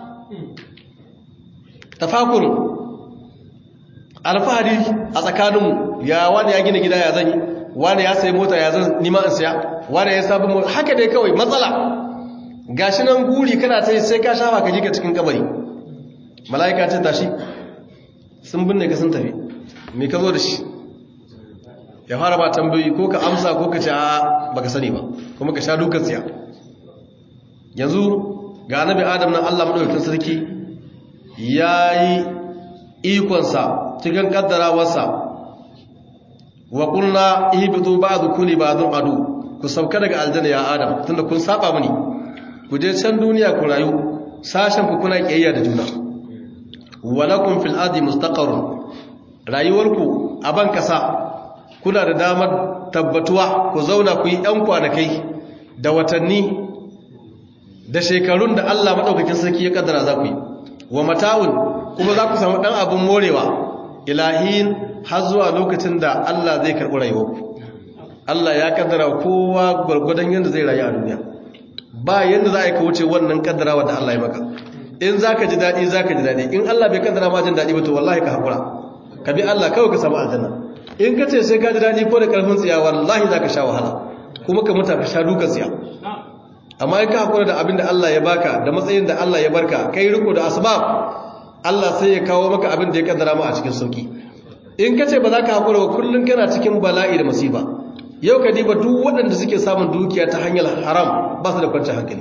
tafakur alfahari a tsakaninmu ya wani ya gina gida ya zan yi wani ya sayi mota ya zan nima in siya wani ya sabon mota haka dai kawai matsala gashi nan guri kana ta yi sai ka shafa ka jika cikin kabari mala'ika ce tashi sun binne ka sun tafi me ka zo da shi ya fara ba tambayi ko ka amsa ko ka ce a baka sani ba kuma ka sha dukan tsiya yanzu ga annabi adam nan Allah madaukakin sarki yayi ikonsa cikin kaddarawarsa wa qulna ihbitu ba'dukum li ba'dun adu ku sauka daga aljanna ya adam tunda kun saba mini ku je can duniya ku rayu sashen ku kuna kiyayya da juna walakum fil ardi mustaqarrun rayuwarku a ban kasa kuna da damar tabbatuwa ku zauna ku yi ɗan kwanakai da watanni da shekarun da Allah maɗaukakin sarki ya kaddara za ku yi wa mata'un kuma za ku samu ɗan abin morewa ilahin har zuwa lokacin da Allah zai karɓi rayuwarku Allah ya kaddara kowa gwargwadon yadda zai rayu a duniya ba yadda za a yi ka wuce wannan kaddarawa da Allah ya maka in za ka ji daɗi za ka ji daɗi in Allah bai kaddara ma jin daɗi ba to wallahi ka haƙura ka bi Allah kawai ka samu aljanna in ka ce sai ka ji daɗi ko da ƙarfin tsiya wallahi za ka sha wahala kuma ka mutu ka sha duka tsiya amma in ka haƙura da abin da Allah ya baka da matsayin da Allah ya barka kai riko da asbab Allah sai ya kawo maka abin da ya kaddara ma a cikin sauki in ka ce ba za ka haƙura ba kullum kana cikin bala'i da masifa yau ka diba duk waɗanda suke samun dukiya ta hanyar haram ba su da kwanciyar hankali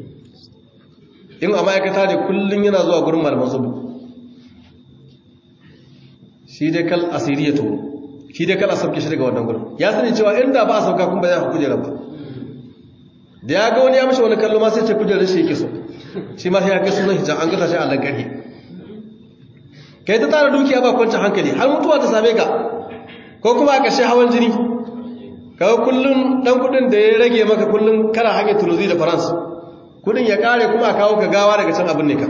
in a ma'aikata ne kullum yana zuwa gurin malaman zubu shi dai kal asiri ya toro shi dai kal a sauke shi daga wannan gurin ya sani cewa inda ba a sauka kun ba za ku kujera ba da ya ga wani ya mishi wani kallo ma sai ce kujerar shi yake so shi ma sai ya kai sunan hijab an gasa shi a lankari kai ta tara dukiya ba kwanciyar hankali har mutuwa ta same ka ko kuma a ƙarshe hawan jini kawo kullum ɗan kuɗin da ya rage maka kullum kana hanyar tunuzi da faransa kuɗin ya ƙare kuma a kawo ka gawa daga can abin ne ka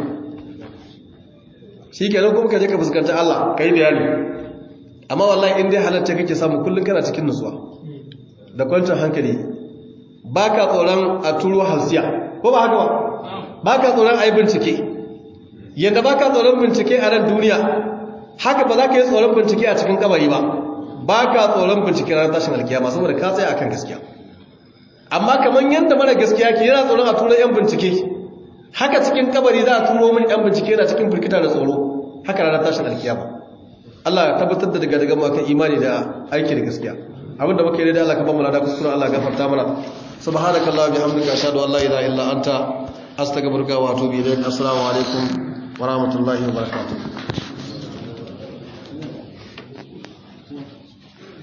shi kenan kuma ka je ka fuskanci Allah ka yi bayani amma wallahi in dai halatta kake samu kullum kana cikin nutsuwa da kwanciyar hankali ba ka tsoron a turo halsiya ko ba haka ba ba ka tsoron a yi bincike yadda ba ka tsoron bincike a nan duniya haka ba za ka yi tsoron bincike a cikin kabari ba ba ka tsoron bincike ranar tashin alkiyama saboda ka tsaye akan gaskiya amma kamar yadda mara gaskiya ke yana tsoron a turo yan bincike haka cikin kabari za a turo min yan bincike yana cikin firkita da tsoro haka ranar tashin alkiyama Allah ya tabbatar da daga daga makan imani da aiki da gaskiya abinda muka yi da Allah ka ba mu lada kuskure Allah gafarta mana subhanakallah bihamdika ashhadu an la ilaha illa anta astaghfiruka wa atubu ilaik assalamu alaikum wa rahmatullahi wa barakatuh